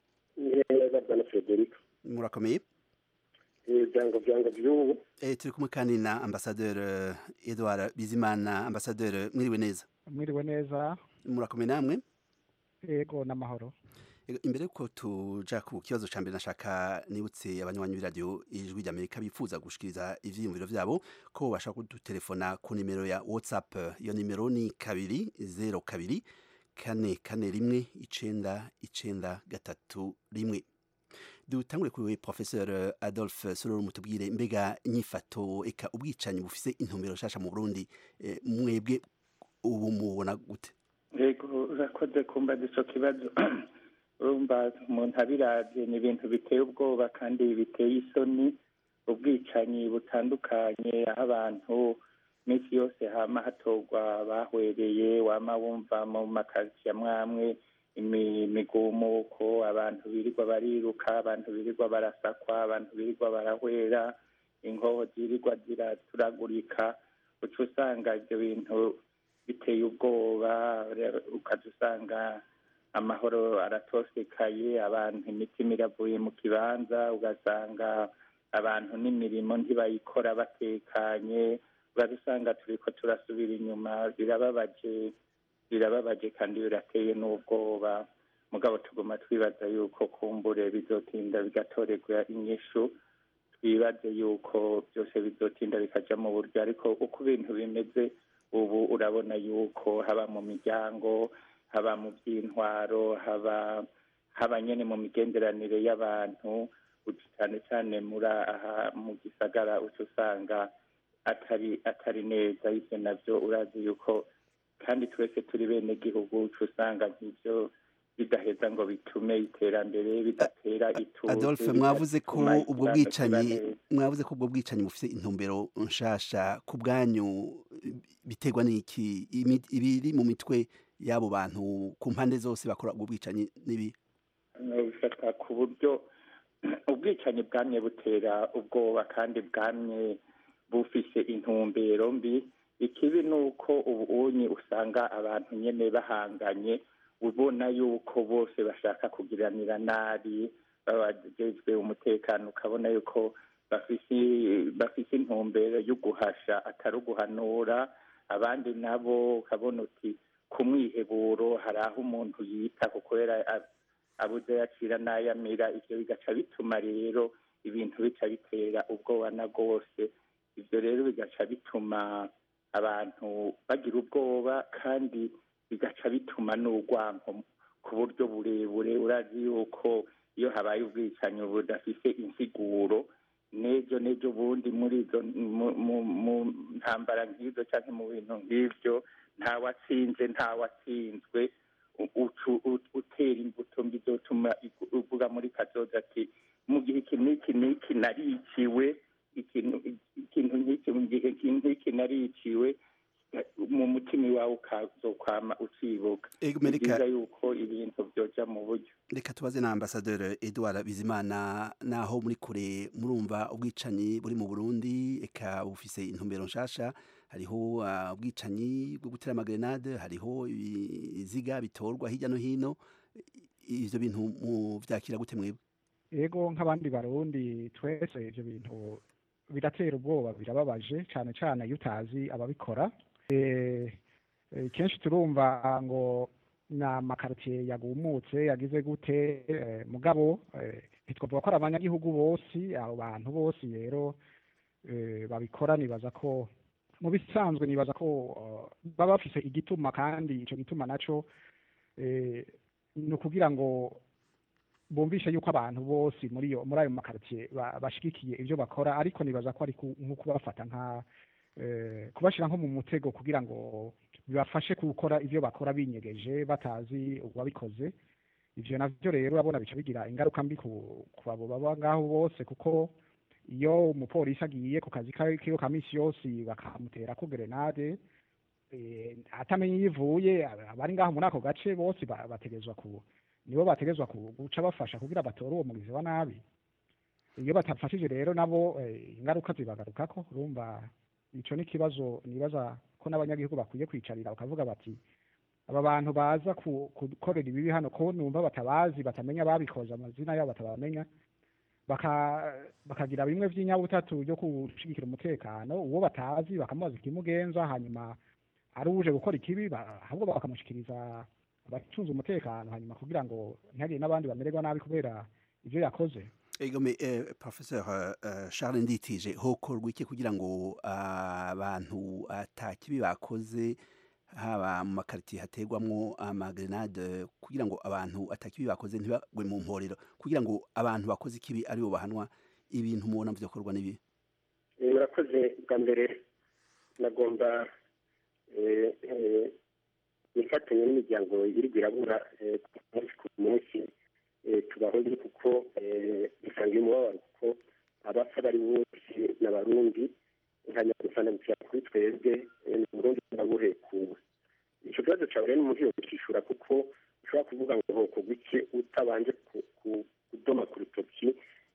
neza bwana Frederico murakomeye ibyango byango by'ubu eh turi kumwe kandi na ambassadeur uh, Edouard Bizimana ambassadeur mwiriwe neza mwiriwe neza murakomeye namwe yego n'amahoro imbere yuko tuja ku kibazo ca mbere nashaka nibutse abanywanyi b'iradiyo ijwi ry'amerika bifuza gushikiriza ivyiyumviro vyabo ko bashaka kudutelefona ku nimero ya whatsapp iyo nimero ni kabiri zero kabiri kane kane rimwe icenda icenda gatatu rimwe dutangure kuri professeur Adolphe Sororo mutubwire mbega inyifato eka ubwicanyi bufise intumbero shasha mu Burundi e, mwebwe ubu mubona gute yego urakoze kumva ico kibazo urumva umuntu abiravye ni ibintu biteye ubwoba kandi biteye isoni ubwicanyi butandukanye aho abantu minsi yose hama hatorwa bahwereye wama wumva mu makaritsiye amwamwe imigumuko abantu birirwa bariruka abantu birirwa barasakwa abantu birirwa barahwera inkoho zirirwa ziraturagurika uca usanga ibyo bintu biteye ubwoba ukaza usanga amahoro aratosekaye abantu imitima iravuye mu kibanza ugasanga abantu n'imirimo ntibayikora batekanye ugaza usanga turiko turasubira inyuma birababaje birababaje kandi birateye n'ubwoba mugabo tuguma twibaza yuko kumbure bizotinda bigatorerwa inyishu twibaze yuko byose bizotinda bikaja mu buryo ariko uko ibintu bimeze ubu urabona yuko haba mu miryango haba mu by'intwaro haba haba nyene mu migenderanire y'abantu cyane cyane muri aha mu gisagara uca usanga atari atari neza ivyo navyo urazi yuko kandi twese turi bene gihugu uca usanga nk'ivyo bidaheza ngo bitume iterambere bidatera ituze Adolphe mwavuze ko ubwo bwicanyi mwavuze ko ubwo bwicanyi bufite intumbero nshasha ku bwanyu biterwa n'iki ibiri mu mitwe y'abo bantu ku mpande zose bakora ubwo bwicanyi n'ibi bifata ku buryo ubwicanyi bwamye butera ubwoba kandi bwamye bufise intumbero mbi ikibi ni uko ubunyi usanga abantu nyene bahanganye ubona yuko bose bashaka kugiranira nabi babajejwe umutekano ukabona yuko bafise bafise intumbero yo guhasha atari uguhanura abandi nabo ukabona uti ku mwiheburo hari aho umuntu yita kubera abuze yacira n'ayamira ivyo bigaca bituma rero ibintu bica bitera ubwoba na bwose ivyo rero bigaca bituma abantu bagira ubwoba kandi bigaca bituma n'urwanko ku buryo burebure urazi yuko iyo habaye ubwicanyi budafise insiguro n'ejo n'ejo bundi muri izo mu ntambara nk'izo cyangwa mu bintu nk'ibyo ntawatsinze ntawatsinzwe utera imbuto mbi zotuma uvuga muri kazoza ati mu gihe iki n'iki n'iki nariciwe ikintu nk'iki mu gihe iki n'iki nariciwe mu mutima iwawe ukazokwama ucibuka ni byiza yuko ibintu byoja mu buryo reka tubaze na ambasaderi edouard bizimana naho muri kure murumva ubwicanyi buri mu burundi eka bufise intumbero nshasha hariho ubwicanyi bwo gutera amagrenade hariho ibiziga bitorwa hirya no hino ivyo bintu muvyakira gute mwebwe ego nk'abandi barundi twese ivyo bintu biratera ubwoba birababaje cyane cyane iyo utazi ababikora Eh, eh, kenshi turumva ngo ni amakaritiye yagumutse yagize gute eh, mugabo eh, ntitwavuga ko ari abanyagihugu bose abo bantu bose rero eh, babikora nibaza ko mu bisanzwe nibaza ko eh, baba bafise igituma kandi icyo gituma naco eh, ni ukugira ngo bumvishe yuko abantu bose muri iyo muri ayo makaritiye ba- bashigikiye ibyo bakora ariko nibaza ko ari ku- nko kubafata nka eh, kubashyira nko mu mutego kugira ngo bibafashe gukora ibyo bakora binyegeje batazi uwabikoze ivyo navyo rero urabona bica bigira ingaruka mbi ku ku abo baba ngaho bose kuko iyo umupolisi agiye ku kazi ka- kiwe ka misi yose bakamuterako gerenade eh, atamenye iyo ivuye aba- abari ngaho muri ako gace bose ba- bategezwa ku nibo bategezwa ku- guca bafasha kugira batore uwo mugizi wa nabi iyo batafashije rero nabo eh, ingaruka zibagarukako urumva ico ni ikibazo nibaza ko n'abanyagihugu bakwiye kwicarira bakavuga bati aba bantu baza ku- gukorera ibibi hano ko numva batabazi batamenya ababikoze amazina yabo batabamenya baka bakagira bimwe vy'inyabutatu byo gushigikira umutekano uwo batazi bakamubaza ikimugenza hanyuma ari uje gukora ikibi ba- ahubwo bakamushikiriza abacunze umutekano hanyuma kugira ngo ntihagire n'abandi bamererwa nabi kubera ivyo yakoze egome eh, professeur eh, charles nditije hokorwa iki kugira ngo ah, abantu atakibi bakoze haba mu makaritiye hategwamwo amagrenade kugira ngo abantu atakibi bakoze ntibagwe mu mporero kugira ngo abantu bakoze ikibi aribo bahanwa ibintu mubona vyokorwa n'ibi Eh, murakoze bwa mbere nagomba eh, eh, nifatanye n'imiryango iri irabura eh, ku munsi ku munsi eh, tubahoze kuko eh, dusanga umubabaro kuko abapfa bari bose n'abarundi nka nyagusanamukira kuri twebwe eh, ni burundi nabuhekuwe ico kibazo cawe rero n'umuntu yokishura kuko ushobora kuvuga ngo hokorwa iki utabanje ku- ku- kudoma ku rutoki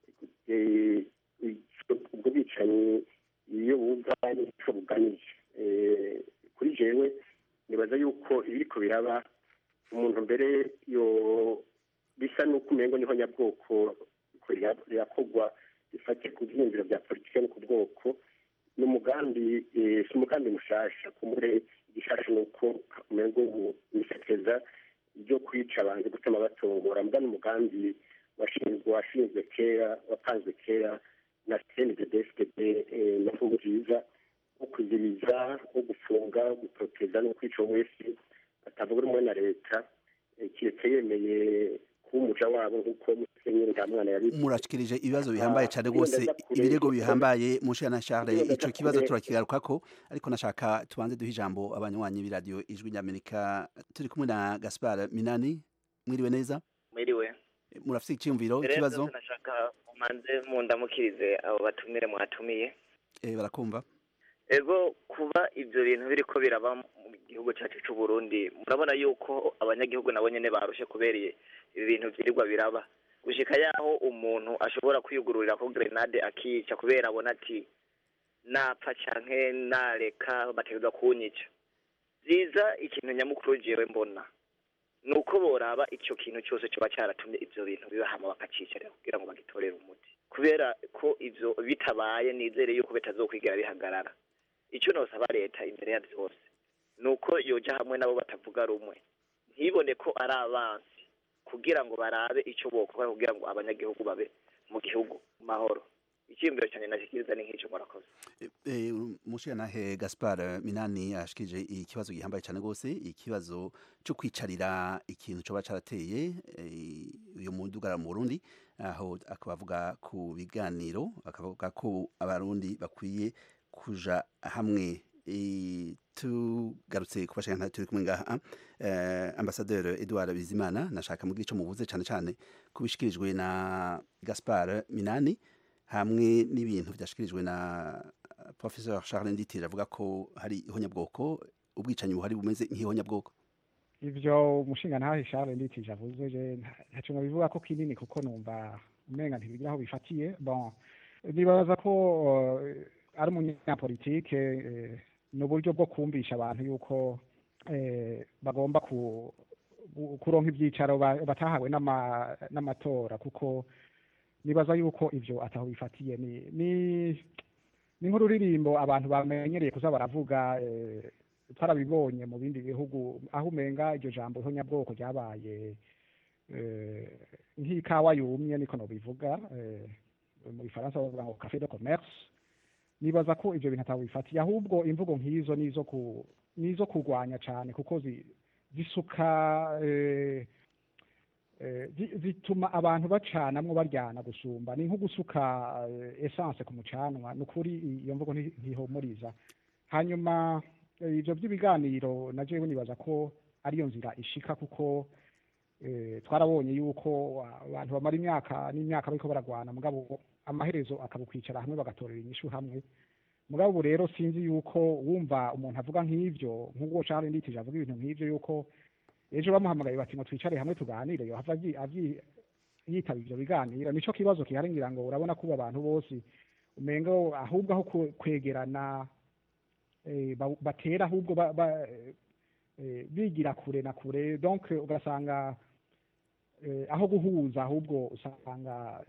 eh, ubwo bwicanyi iyo buva n'icyo bugamije Eh, kuri jewe nibaza yuko ibiriko biraba umuntu mbere yo bisa n'uko umengo niho nyabwoko ko rira- rirakorwa rifate ku byiyumviro bya politike no ku bwoko ni umugambi eh, si umugambi mushasha kumure igishasha ni uko umengo ubu nisekeza ryo kwica abantu gutuma batongora mbwa n'umugambi washinzwe washinzwe kera wapanzwe kera na cndddfdb na nziza wo kuziriza wo gufunga wo gutoteza no kwica wese atavuga rumwe na leta eh, kiretse yemeye kuba umuja wabo nk'uko musenyeri nta mwana yabivuze murashikirije ibibazo bihambaye cyane Ah, rwose wenda kure, ibirego kuko- bihambaye mushira na Charles Wenda ico kibazo kure. turakigarukako ariko nashaka tubanze duha ijambo abanywanyi b'iradiyo ijwi ry'Amerika turi kumwe na Gaspar Minani mwiriwe neza mwiriwe murafite icyumviro mbere ikibazo byose nashaka mumanze mundamukirize abo batumire mwatumiye eh barakumva ego kuba ibyo bintu biriko biraba mu gihugu cyacu cy'u Burundi murabona yuko abanyagihugu nabo nyene barushe kubereye ibi bintu vyirirwa biraba gushika yaho umuntu ashobora kwiyugururira ko grenade akica kubera abona ati napfa canke nareka bategerezwa kunyica vyiza ikintu nyamukuru jewe mbona ni uko boraba icyo kintu cyose kiba cyaratumye ibyo bintu bibahama bakacicarira kugira ngo bagitorere umuti kubera ko ibyo bitabaye nizere yuko bitazokwigera bihagarara icyo nosaba leta imbere ya byose ni uko yoja hamwe nabo batavuga rumwe ntibone ko ari abansi kugira ngo barabe icyo bokora kugira ngo abanyagihugu babe mu gihugu mu mahoro icyiyumviro cyane nashikiriza ni nk'icyo murakoze eh mushira na he Gaspar Minani ashikije ikibazo gihambaye cyane rwose ikibazo cyo kwicarira ikintu cyo bacarateye uyu mudugara mu Burundi aho akabavuga ku biganiro akavuga ko abarundi bakwiye kuja hamwe Eh, tugarutse ku bashaka turi kumwe ngaha eh, ambasaderi Edouard Bizimana nashaka mu gico muvuze cyane cyane kubishikirijwe na Gaspar Minani hamwe n'ibintu byashikirijwe na Professeur Charles Nditira avuga ko hari ihonyabwoko ubwicanyi buhari bumeze nk'ihonyabwoko ivyo umushinga ntahe Charles nditije avuze je ntaco nabivuga ko kinini kuko numva umenga ntibigira aho bifatiye bon nibaza ko uh, ari umunyapolitike eh, ni uburyo bwo kumvisha abantu yuko eh, bagomba ku, kuronka ibyicaro batahawe n'amatora kuko nibaza yuko ivyo ataho bifatiye ni ni ni nk'ururirimbo abantu bamenyereye kuza baravuga eh, twarabibonye mu bindi bihugu aho umenga iryo jambo ihonyabwoko ryabaye eh, nk'ikawa yumye niko nobivuga eh, mu gifaransa bavuga ngo cafe de commerce nibaza ko ivyo bintu atabifatiye ahubwo imvugo nk'izo nizo ku nizo kurwanya cane kuko zi, zisuka eh, eh, zi- zituma abantu bacanamwo baryana gusumba ni nko gusuka eh, essence ku mucanwa ni ukuri iyo mvugo nti- ntihumuriza hanyuma eh, ivyo vy'ibiganiro na jewe nibaza ko ariyo nzira ishika kuko eh, twarabonye yuko abantu bamara imyaka n'imyaka bariko baragwana mugabo amaherezo akabukwicara hamwe bagatorera inyishu hamwe mugabo ubu rero sinzi yuko wumva umuntu avuga nk'ivyo nk'ubwo Charles Nditije avuga ibintu nk'ivyo yuko ejo bamuhamagaye bati ngo twicare hamwe tuganire yohava avyi- avyi- yitaba ivyo biganiro nico kibazo gihari ngira ngo urabona ko ubu abantu bose umengo ahubwo aho kwe- kwegerana eh, ba- batera ahubwo ba- ba- eh, bigira kure na kure donc ugasanga eh, aho guhuza ahubwo usanga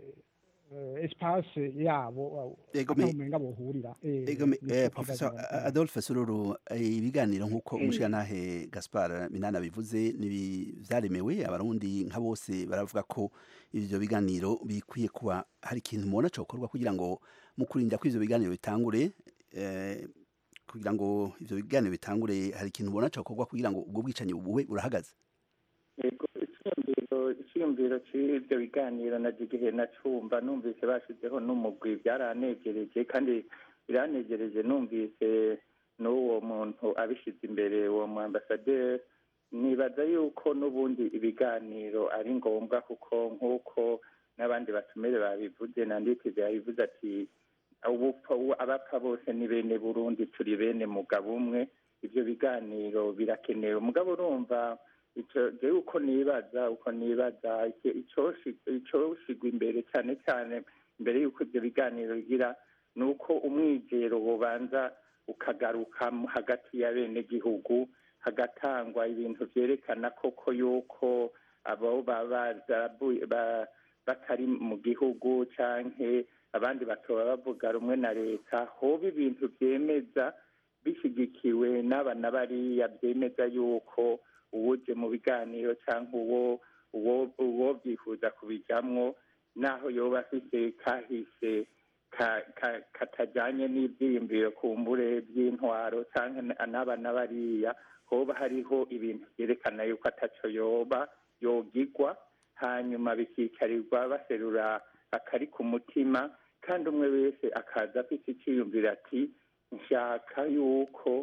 eh, espace yabo Ego ataho me- umenga bohurira eh, Ego me- nico eh, kibazo Professor nyamukuru. Adolphe Sururu eh, ibiganiro nk'uko Mm. umushirantahe Gaspar Minana bivuze nibi vyaremewe abarundi nka bose baravuga ko ivyo biganiro bikwiye kuba hari ikintu mubona cokorwa kugira ngo mu kurinda ko ivyo biganiro bitangure eh, kugira ngo ivyo biganiro bitangure hari ikintu mubona cokorwa kugira ngo ubwo bwicanyi bube burahagaze yego icyiyumviro icyiyumviro cy'ibyo biganiro na igihe nacumba numvise bashyizeho n'umugwi byaranegereje kandi biranegereje numvise n'uwo muntu abishyize imbere uwo mu ambasaderi nibaza yuko n'ubundi ibiganiro ari ngombwa kuko nk'uko n'abandi batumire babivuze na nditize yabivuze ati ubupfa abapfa bose ni bene burundi turi bene mugabo umwe ibyo biganiro birakenewe mugabo urumva icyo jewe uko nibaza uko nibaza icyo- icoshi- icoshigwa imbere cyane cyane mbere y'uko ibyo biganiro bigira ni uko umwigero bubanza ukagaruka mu- hagati ya bene gihugu hagatangwa ibintu byerekana koko yuko abo baba barabuye- ba- batari mu gihugu canke abandi batoba bavuga rumwe na leta hoba ibintu byemeza bishyigikiwe n'aba na bariya byemeza yuko uwuje mu biganiro cyangwa uwo uwo uwo byifuza kubijamwo naho yoba afite kahise ka- ka- katajyanye n'ibyiyumviro kumbure by'intwaro cyangwa na- n'aba na bariya hoba hariho ibintu byerekana yuko ataco yoba yogigwa hanyuma bikicarirwa baserura akari ku mutima kandi umwe wese akaza afite icyiyumviro ati nshaka yuko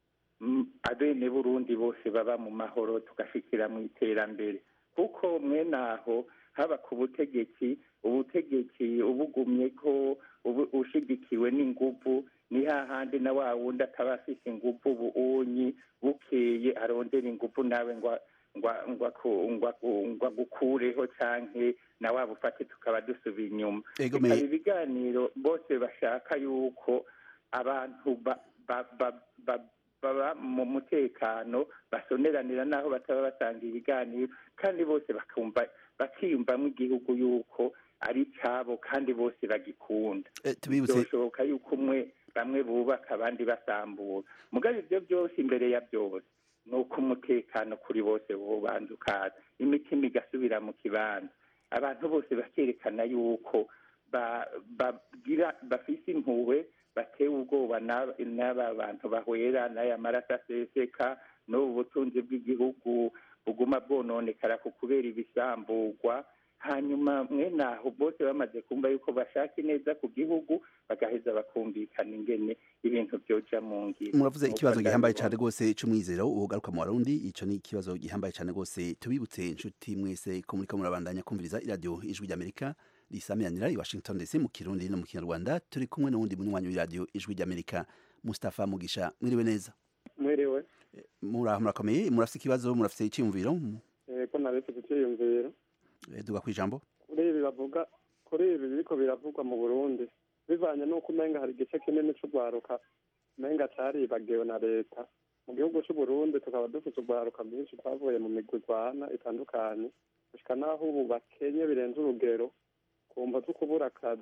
mm, abene burundi bose baba mu mahoro tugashikira mu iterambere kuko mwene aho haba ku butegetsi ubutegetsi ubugumye ko ubu- ushigikiwe n'inguvu ni hahandi na wa wundi ataba afise inguvu buunyi bukeye arondera inguvu nawe ngwa ngwa ngwa ku- ngwa ku- ngwa gukureho canke na wa bufate tukaba dusubiye inyuma Ego bikaba me- ibiganiro bose bashaka yuko abantu ba- ba- ba- ba- baba mu mutekano basoneranira n'aho bataba batanga ibiganiro kandi bose bakumva bakiyumvamo igihugu yuko ari icyabo kandi bose bagikunda Eh, tubibutse byoshoboka yuko umwe bamwe bubaka abandi basambura mugabo ibyo byose imbere ya byose ni uko umutekano kuri bose wobanza ukaza imitima igasubira mu kibanza abantu bose bakerekana yuko ba- bagira bafise impuhwe batewe ubwoba n'aba n'aba bantu bahwera n'aya maraso aseseka n'ubu butunzi bw'igihugu buguma bwononekara ku kubera ibisamburwa hanyuma mwene aho bose bamaze kumva yuko bashaka ineza ku gihugu bagaheza bakumvikana ingene ibintu byoja mu ngiro muravuze Nuko ikibazo gihambaye ndabibona. cyane rwose c'umwizero ugaruka mu barundi ico ni ikibazo gihambaye cyane rwose tubibutse inshuti mwese ko muriko murabandanya kumviriza iradiyo ijwi ry'amerika risamiranira i washington dc mu kirundi no mu kinyarwanda turi kumwe n'uwundi munywanyi w'iradiyo ijwi ry'amerika mustapha mugisha mwiriwe neza mwiriwe muraho murakomeye murafise ikibazo murafise iciyumviro ko naretse icyiyumviro Eh, duga kwijambo kuri ibi bavuga kuri ibi biriko biravugwa mu burundi bivanye n'uko umenga hari igice kinini c'urwaruka umenga caribagiwe na leta mu gihugu c'uburundi tukaba dufite urwaruka rwinshi twavuye mu migwi irwana itandukanye gushika n'aho ubu bakenye birenze urugero kumva zo kubura akazi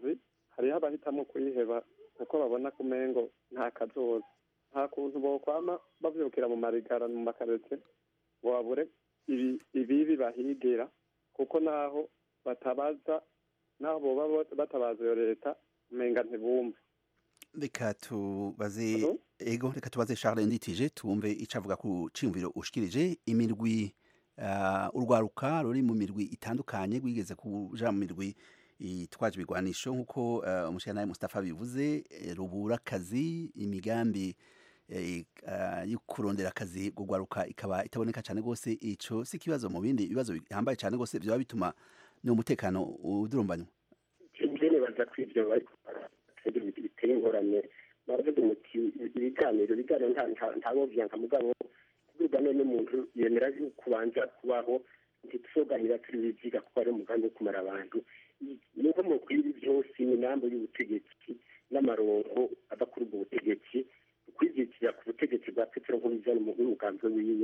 hariho abahitamo kuyiheba kuko babona ko umengo nta kazoza nta kuntu bokwama bavyukira mu marigara mu makaretse ngo babure ibi- ibibi bahigira kuko naho batabaza naho boba bo- batabaza iyo leta umenga ntibumva reka tubaze ego reka tubaze Charles Nditije tumve ico avuga ku ciyumviro ushikirije imirwi uh, urwaruka ruri mu mirwi itandukanye rwigeze kuja mu mirwi itwaje ibigwanisho nk'uko uh, umushyiranaye Mustafa bivuze eh, rubura akazi imigambi eh, uh, yo kurondera akazi gugwaruka ikaba itaboneka cyane rwose ico si ikibazo mu bindi bibazo bihambaye cyane rwose byaba bituma n'umutekano udurumbanywa njye nibaza ko ibyo bari kubara biteye ingorane baravuga umuti ibiganiro ibiganiro nta nta- ntawo vyanka mugabo kubwirwa none n'umuntu yemera yuko ubanza kubaho ntituzoganira turi biziga kuko ari umugambi wo kumara abantu nuko mu kwibi byose imigambi y'ubutegetsi n'amarongo ava kuri ubwo butegetsi kwizitira ku butegetsi bwa petero nk'ubizana umugambi wiwe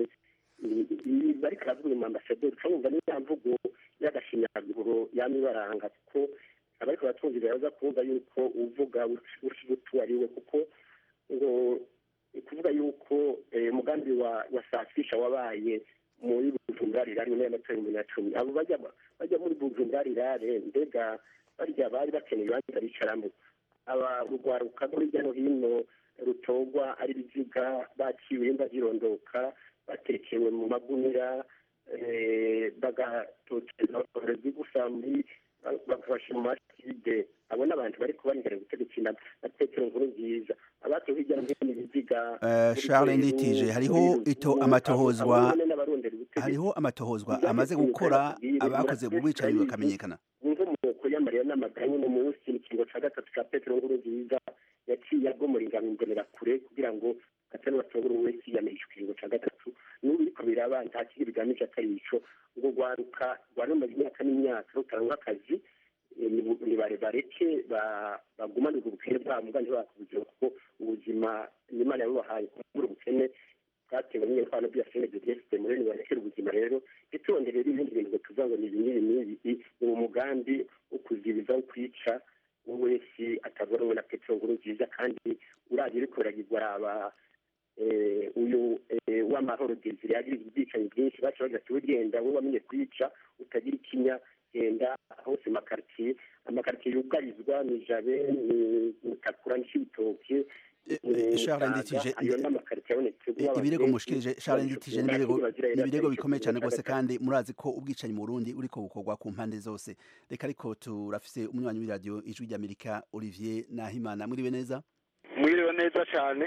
ibi bariko aravuga mu ambasaderi ucamwumva niya mvugo y'agashinyaguro yama ibaranga kuko abariko batumvira baza kumva yuko uvuga utu ari we kuko ngo kuvuga yuko eh, umugambi wa wa safisha wabaye muri bujumbura rirare nyuma y'amatora ibihumbi na cumi abo bajya bajya muri bujumbura rirare mbega barya bari bakeneye ibibanza bicaramo aba urwaruka rwo hirya no hino rutogwa ari ibiziga baciwe imba zirondoka batekewe mu magunira eh, bagatoteza abarozi gusa muri bakabasha mu maside abo ni abantu bari kubanigana ubutegetsi na na petero nkuru nziza abatowe hirya no hino ibiziga Uh, Charles Nditije hariho ito amatohozwa hariho amatohozwa amaze gukora abakoze mu bwicanyi bakamenyekana inkomoko y'amarira n'amaganya mu munsi mu kiringo cya gatatu cya petero nkuru nziza yaciye agomora ingano kure kugira ngo atari batobora wese yiyamirije ikiringo cya gatatu n'ubu biriko biraba nta kindi bigamije atari ico ngo rwaruka rwari rumaze imyaka n'imyaka rutanga akazi eh, ni- ni bare bareke ba- bagumane ubwo bukene bwabo muga ntibakubuzira kuko ubuzima n'imana yabubahaye kubura ubukene bwatewe n'imvano bya cndds muri nibarekera ubuzima rero ntitondere rero ibindi bintu ngo tuvuga ngo ni ibi n'ibi n'ibi ni umugambi wo kuzibiza wo kwica uwo wese atavuga rumwe na petero nkuru nziza kandi uraje uriko uragirwa araba eh, uyu eh, w'amahoro desire yagize ubwicanyi bwinshi baca bagira ati ugenda wowe wamenye kwica utagira ikinya genda hose makaritiye amakaritiye yugarizwa ni jabe ni mutakura n'ibitoke Charles Nditije ayo n'amakaritiye abonetse I- ibirego mushikirije Charles Nditije n'ibirego n'ibirego bikomeye cyane rwose kandi murazi ko ubwicanyi mu Burundi uriko bukorwa ku mpande zose reka ariko turafise umunywanyi w'iradio ijwi ry'Amerika Olivier Nahimana muriwe neza mwiriwe neza cyane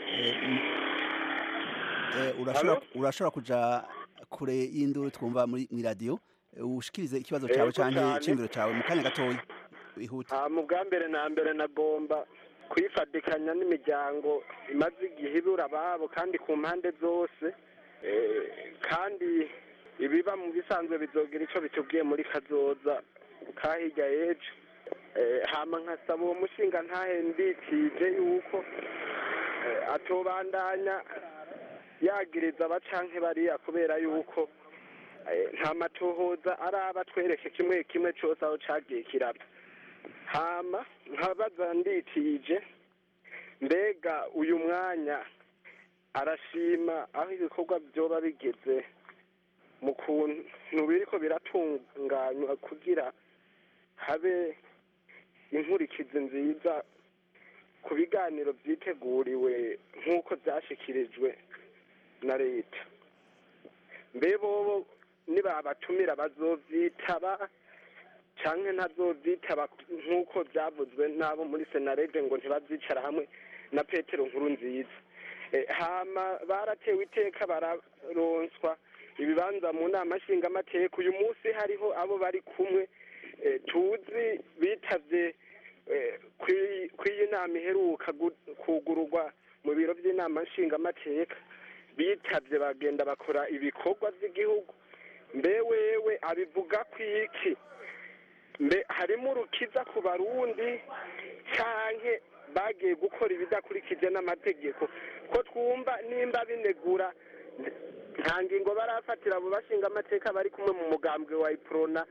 Eh, urashobora urashobora kuja kure y'induru twumva muri mu radio ushikirize ikibazo cyawe Yego canke cane. iciyumviro cawe mu kanya gatoya wihuta Ah, mu bwa mbere na mbere nagomba kwifatikanya n'imiryango imaze igihe ibura ababo kandi ku mpande zose Eh, kandi ibiba mu bisanzwe bizogira icyo bitubwiye muri kazoza ka hirya y'ejo Eh, hama nkasaba uwo mushinga ntahe mbikije yuko eh, atobandanya yagiriza abacanke bariya kubera yuko eh, nta matohoza araba twereke kimwe kimwe cyose aho cagiye kiraba hama nkabaza nditije mbega uyu mwanya arashima aho ibikorwa byoba bigeze mu kuntu biriko biratunganywa kugira habe inkurikizi nziza ku biganiro byiteguriwe nk'uko byashyikirijwe na leta mbe bobo nibabatumira bazovyitaba canke ntazovyitaba nk'uko byavuzwe n'abo muri senarede ngo ntibavyicara hamwe na petero nkuru nziza Eh, hama baratewe iteka bararonswa ibibanza mu nama nshingamateka uyu munsi hariho abo bari kumwe eh, tuzi bitavye eh, kwi- kw'iyi nama iheruka gu- kugururwa mu biro by'inama nshingamateka bitavye bagenda bakora ibikorwa by'igihugu mbe wewe abivuga kwiki mbe harimo urukiza ku barundi canke bagiye gukora ibidakurikije n'amategeko ko twumva nimba binegura nta ngingo barafatira abo bashinga amateka bari kumwe mu mugambwe wa iprona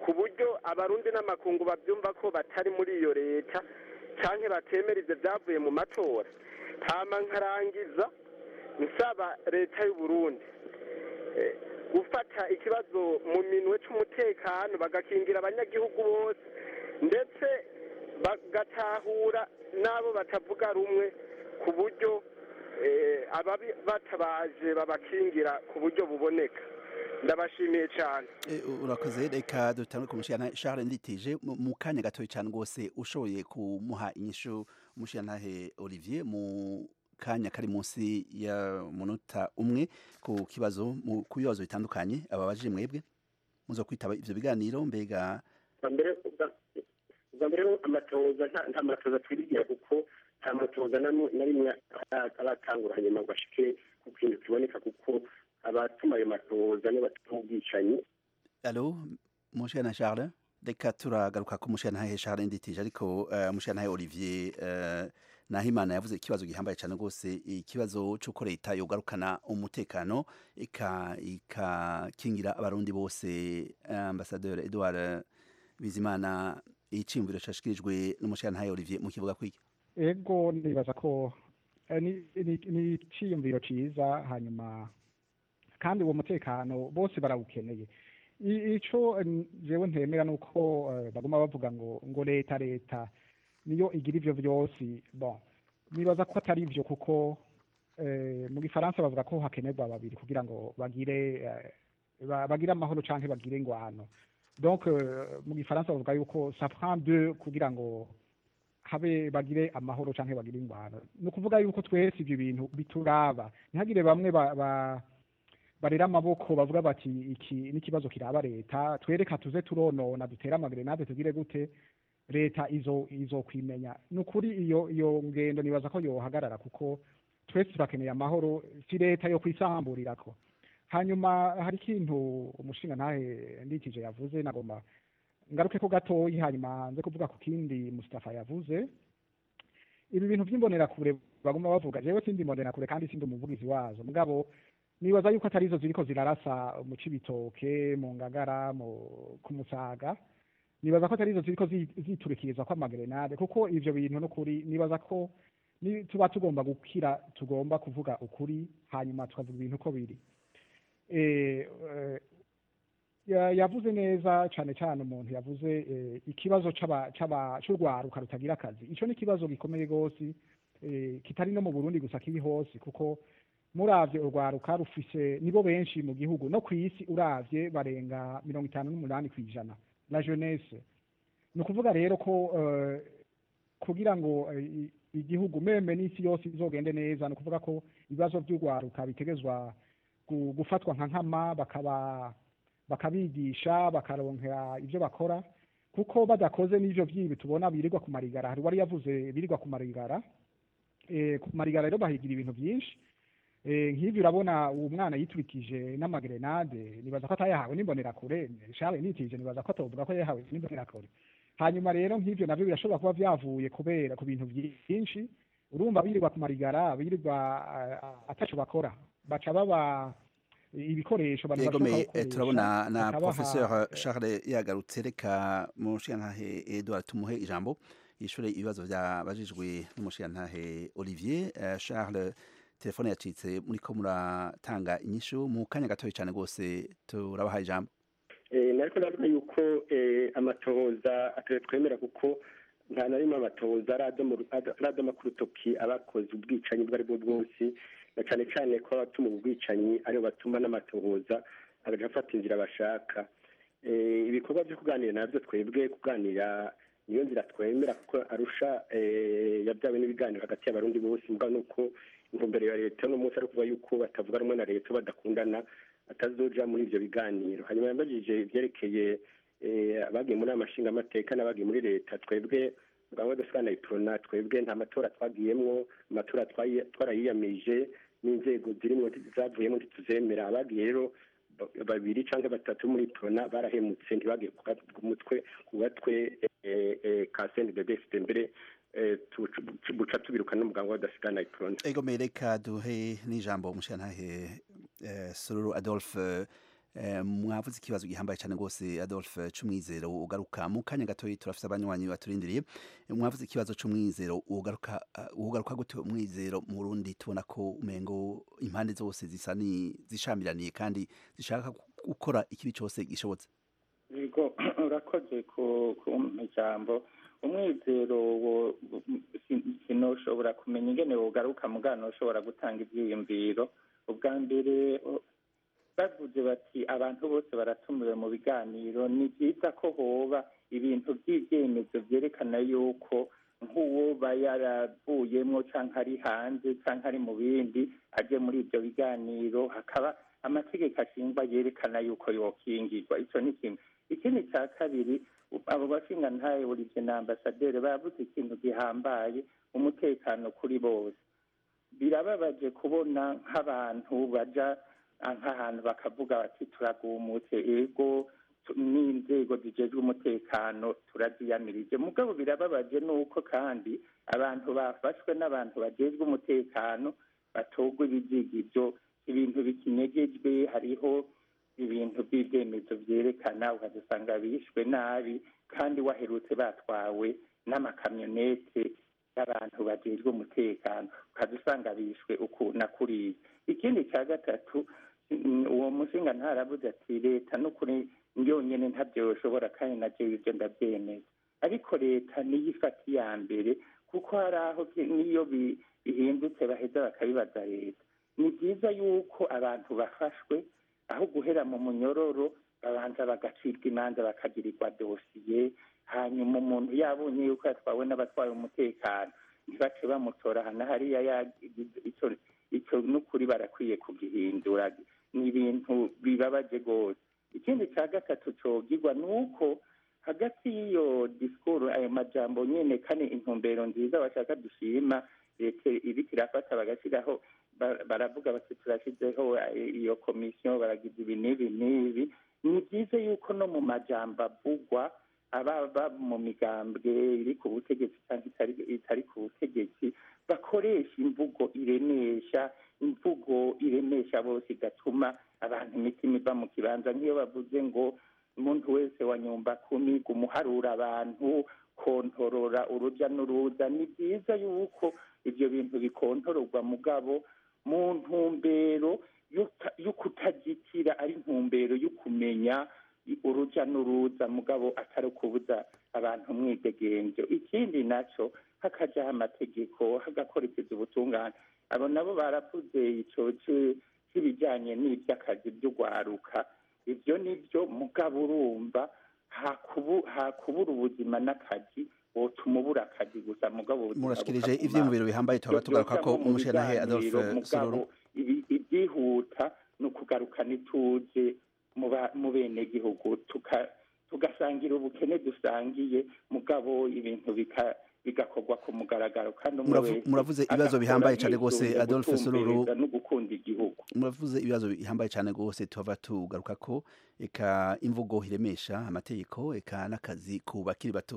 ku buryo abarundi n'amakungu babyumva ko batari muri iyo leta cyangwa batemera ibyo byavuye mu matora hama nkarangiza nsaba leta y'u Burundi eh, gufata ikibazo mu minwe c'umutekano bagakingira abanyagihugu bose ndetse bagatahura n'abo batavuga rumwe ku buryo eh, ababi batabaje babakingira ku buryo buboneka ndabashimiye cyane Eh, urakoze reka dutangure ku mushikana Charles Nditije mu- mu kanya gatoya cyane rwose ushoboye kumuha inyishu umushikantahe Olivier mu kanya kari munsi ya munota umwe ku kibazo mu ku bibazo bitandukanye ababajije mwebwe muzo kwitaba ivyo biganiro mbega bwa mbere ubwa- ubwa mbere amatoza nta nta matoza twirigira kuko nta matoza na mu- na rimwe ara- aratangura hanyuma ngo ashike ku kintu kiboneka kuko abatuma ayo matoza nibo batuma ubwicanyi Allo mushikana Charles reka turagaruka ku mushikana Charles Nditije ariko uh, mushikana Olivier uh, Nahimana yavuze ikibazo gihambaye cyane rwose ikibazo cy'uko leta yogarukana umutekano ika ikakingira abarundi bose ambassadeur Edouard Bizimana icimviro cyashikirijwe n'umushikana Olivier mu kivuga kwiki ego nibaza ko eh, ni ni- ni iciyumviro ciza hanyuma kandi uwo mutekano bose barawukeneye I- ico eh, jewe ntemera nuko eh, baguma bavuga ngo ngo leta leta niyo igira ivyo vyose bon nibaza ko atari ivyo kuko eh, mu gifaransa bavuga ko hakenerwa babiri kugira ngo bagire eh, ba- bagire amahoro canke bagire ingwano donc eh, mu gifaransa bavuga yuko ça prend deux kugira ngo habe bagire amahoro canke bagire ingwano ni ukuvuga yuko twese ibyo bintu bituraba ntihagire bamwe ba, ba, barera amaboko bavuga bati iki n'ikibazo kiraba leta twereka tuze turonona dutere amagrenade tugire gute leta izo izokwimenya ni ukuri iyo iyo ngendo nibaza ko yohagarara kuko twese turakeneye amahoro si leta yo kwisamburirako hanyuma hari ikintu umushinga ntahe ndikije yavuze nagomba ngaruke ko gatoyi hanyuma nze kuvuga ku kindi Mustafa yavuze ibi bintu by'imbonerakure baguma bavuga jewe sindi imbonerakure kandi sindi umuvugizi wazo mugabo nibaza yuko atari zo ziriko zirarasa mu cibitoke mu ngagara mu ku musaga nibaza ko atari zo ziriko zi- ziturikiriza ko amagrenade kuko ivyo bintu n'ukuri nibaza ko ni tuba tugomba gukira tugomba kuvuga ukuri hanyuma tukavuga ibintu uko biri eh, eh, ya- yavuze neza cyane cyane umuntu yavuze eh, ikibazo c'aba- c'aba- c'urwaruka rutagira akazi ico ni ikibazo gikomeye rwose eh, kitari no mu burundi gusa kiri hose kuko muravye urwaruka rufise nibo benshi mu gihugu no ku isi uravye barenga mirongo itanu n'umunani ku ijana la jeunesse ni ukuvuga rero ko eh, kugira ngo eh, i- igihugu meme n'isi yose izogende neza ni ukuvuga ko ibibazo by'urwaruka bitegezwa gu- gufatwa nka nkama bakaba bakabigisha bakaronkera ibyo bakora kuko badakoze n'ivyo vyibi tubona birirwa ku marigara hari wari yavuze birirwa ku marigara eh, ku marigara rero bahigira ibintu byinshi eh, nk'ivyo urabona uwo mwana yiturikije n'amagrenade nibaza ko atayahawe n'imbonerakure shabe nitije nibaza ko atovuga ko yahawe n'imbonerakure hanyuma rero nk'ivyo navyo birashobora kuba vyavuye kubera ku bintu byinshi urumva birirwa ku marigara birirwa uh, ataco bakora baca baba ibikoresho abantu bashobora yegomeye gukoresha, turabona na bakabaha, professeur Charles yagarutse reka mushikantahe Edouard tumuhe ijambo yishure ibibazo byabajijwe n'umushikantahe Olivier Eh, Charles telefone yacitse muriko muratanga inyishu mu kanya gatoya cyane rwose turabaha ijambo Eh, nariko ndavuga yuko eh, amatohoza atari twemera kuko nta na rimwe amatohoza aradoma aradoma ku rutoki abakoze ubwicanyi ubwo ari bwo bwose na cyane cyane ko abatuma ubu bwicanyi aribo batuma n'amatohoza agaca afata inzira bashaka Eh, ibikorwa byo kuganira nabyo twebwe kuganira niyo nzira twemera kuko arusha eh, yabyawe n'ibiganiro hagati y'abarundi bose mbwa nuko intumbero ya leta uno munsi ari kuvuga yuko batavuga rumwe na leta badakundana atazoja muri ivyo biganiro hanyuma yambajije ivyerekeye eh, abagiye muri amashingamateka n'abagiye muri leta twebwe mugabo dusigana iprona twebwe nta matora twagiyemwo amatora twayi- twarayiyamije n'inzego zirimwo zavuyemo ntituzemera abagiye rero ba- babiri canke batatu muri prona barahemutse ntibagiye ku gat- ku mutwe ku gatwe eh, eh, ka CNDD-FDD mbere eh, tu- buca tubirukana n'umuganga w'adasigana iprona egomeye reka duhe n'ijambo umushikantahe eh, Sururu Adolphe Eh, mwavuze ikibazo gihambaye cyane rwose Adolphe c'umwizero ugaruka mu kanya gatoyi turafite abanywanyi baturindiriye mwavuze ikibazo c'umwizero ugaruka uh, ugaruka gute umwizero mu Burundi tubona ko umengo impande zose zisa ni zishamiraniye kandi zishaka gukora ikibi cyose gishobotse yego urakoze ku ku ijambo umwizero wo si- sinoshobora kumenya ingene wogaruka mugano ushobora gutanga ibyiyumviro ubwa mbere o- bavuze bati abantu bose baratumiwe mu biganiro ni byiza ko hoba ibintu by'ibyemezo byerekana yuko nk'uwoba yaravuyemo cyangwa ari hanze cyangwa ari mu bindi aje muri ibyo biganiro hakaba amategeko ashingwa yerekana yuko yokingirwa icyo ni kimwe ikindi cya kabiri abo bashingantahe buri na ambasaderi bavuze ikintu gihambaye umutekano kuri bose birababaje kubona nk'abantu baja ah, nk'ahantu bakavuga bati turagumutse ego tu- n'inzego zijejwe umutekano turaziyamirije mugabo birababaje nuko kandi abantu bafashwe n'abantu bajejwe umutekano batogwa ibizigivyo ibintu bikinyegejwe hariho ibintu by'ibyemezo byerekana ukazisanga bishwe nabi kandi waherutse batwawe n'amakamyonete y'abantu bajejwe umutekano ukaza usanga bishwe uku na kuriya ikindi cya gatatu mm, uwo mushinga ntaravuze ati leta n'ukuri yonyine ntabyo yoshobora kandi nabyo ibyo ndabyemeza ariko leta niyo ifata iya mbere kuko hari aho byi- n'iyo bi- bihindutse baheza bakabibaza leta ni byiza yuko abantu bafashwe aho guhera mu munyororo babanza bagacibwa imanza bakagirirwa dosiye hanyuma umuntu yabonye yuko yatwawe n'abatwaye umutekano ntibace bamutora hana hariya yagize icyo icyo n'ukuri barakwiye kugihindura ni ibintu bibabaje rwose ikindi cya gatatu cogirwa ni uko hagati y'iyo disikuru ayo majambo nyene kandi intumbero nziza bashaka dushima leta iriko irafata bagashyiraho ba- baravuga bati turashyizeho eh, iyo komisiyo baragize ibi n'ibi n'ibi ni byiza yuko no mu majambo avugwa ababa mu migambwe iri ku butegetsi cyangwa itari itari ku butegetsi bakoresha imvugo iremesha imvugo iremesha bose igatuma abantu imitima iva mu kibanza nk'iyo bavuze ngo umuntu wese wa nyumba kumi gumuharura abantu kontorora urujya n'uruza ni byiza yuko ibyo bintu bikontororwa mugabo mu ntumbero y'uta- y'ukutagitira ari intumbero yo kumenya urujya n'uruza mugabo atari ukubuza abantu umwidegenzo ikindi nacyo hakajaho amategeko hagakurikizwa ubutungane abo nabo baravuze icyo ci- cy'ibijyanye n'iby'akazi by'ugwaruka ibyo ni byo mugabo urumva hakubu- hakubura ubuzima n'akazi wotuma ubura akazi gusa mugabo ubuzima murashikirije bukaguma. ivyiyumviro bihambaye tuhaba Ibyo tugaruka ko byojamwo mu umushenahe biganiro, Adolphe mugabo Sororo ibi- ibyihuta ni ukugarukana ituze mu ba- mu benegihugu tuka- tugasangira ubukene dusangiye mugabo ibintu bika- bigakorwa ku mugaragaro kandi umwe Muravu- wese muravuze ibibazo agakora bihambaye cyane rwose yisunze Adolphe Sororo gutumbereza no gukunda igihugu muravuze ibibazo bihambaye cyane rwose tuhava tugaruka ko eka imvugo iremesha amategeko eka n'akazi ku bakiri bato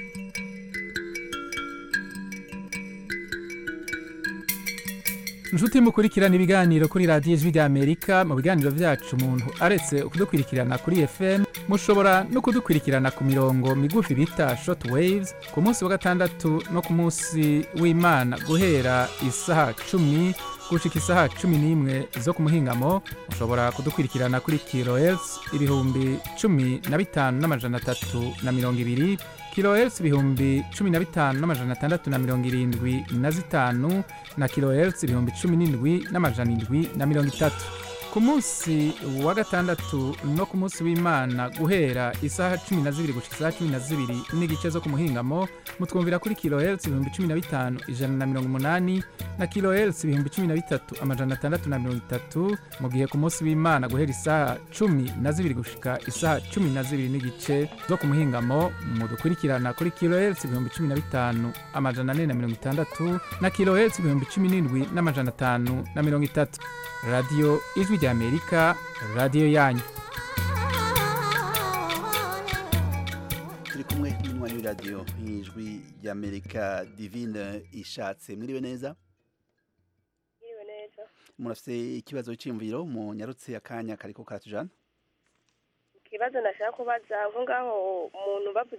inshuti mukurikirana ibiganiro kuri radiyo ijwi ry'amerika mu biganiro byacu umuntu aretse kudukurikirana kuri fm mushobora no kudukurikirana ku mirongo migufi bita short waves ku munsi wa gatandatu no ku munsi w'imana guhera isaha cumi gushika isaha cumi n'imwe zo ku muhingamo mushobora kudukurikirana kuri kilohertz ibihumbi cumi na bitanu n'amajana atatu na mirongo ibiri kilohertz ibihumbi cumi na bitanu n'amajana atandatu na mirongo irindwi na zitanu na kilohertz ibihumbi cumi n'indwi n'amajana indwi na mirongo itatu ku munsi wa gatandatu no ku munsi w'imana guhera isaha cumi na zibiri gushika isaha cumi na zibiri n'igice zo ku muhingamo mutwumvira kuri kilohertz ibihumbi cumi na bitanu ijana na mirongo umunani na kilohertz ibihumbi cumi na bitatu amajana atandatu na mirongo itatu mu gihe ku munsi w'imana guhera isaha cumi na zibiri gushika isaha cumi na zibiri n'igice zo ku muhingamo mudukurikirana kuri kilohertz ibihumbi cumi na bitanu amajana ane na mirongo itandatu na kilohertz ibihumbi cumi n'indwi n'amajana atanu na mirongo itatu radiyo ijwi ry'amerika radiyo yanyu turi kumwe n'umunywanyi w'iradiyo y'ijwi ry'amerika divine ishatse mwiriwe neza Mwiriwe neza murafite ikibazo cy'imviro mu nyarutse akanya kariko karatujana ikibazo nashaka kubaza nko ngaho umuntu bavuze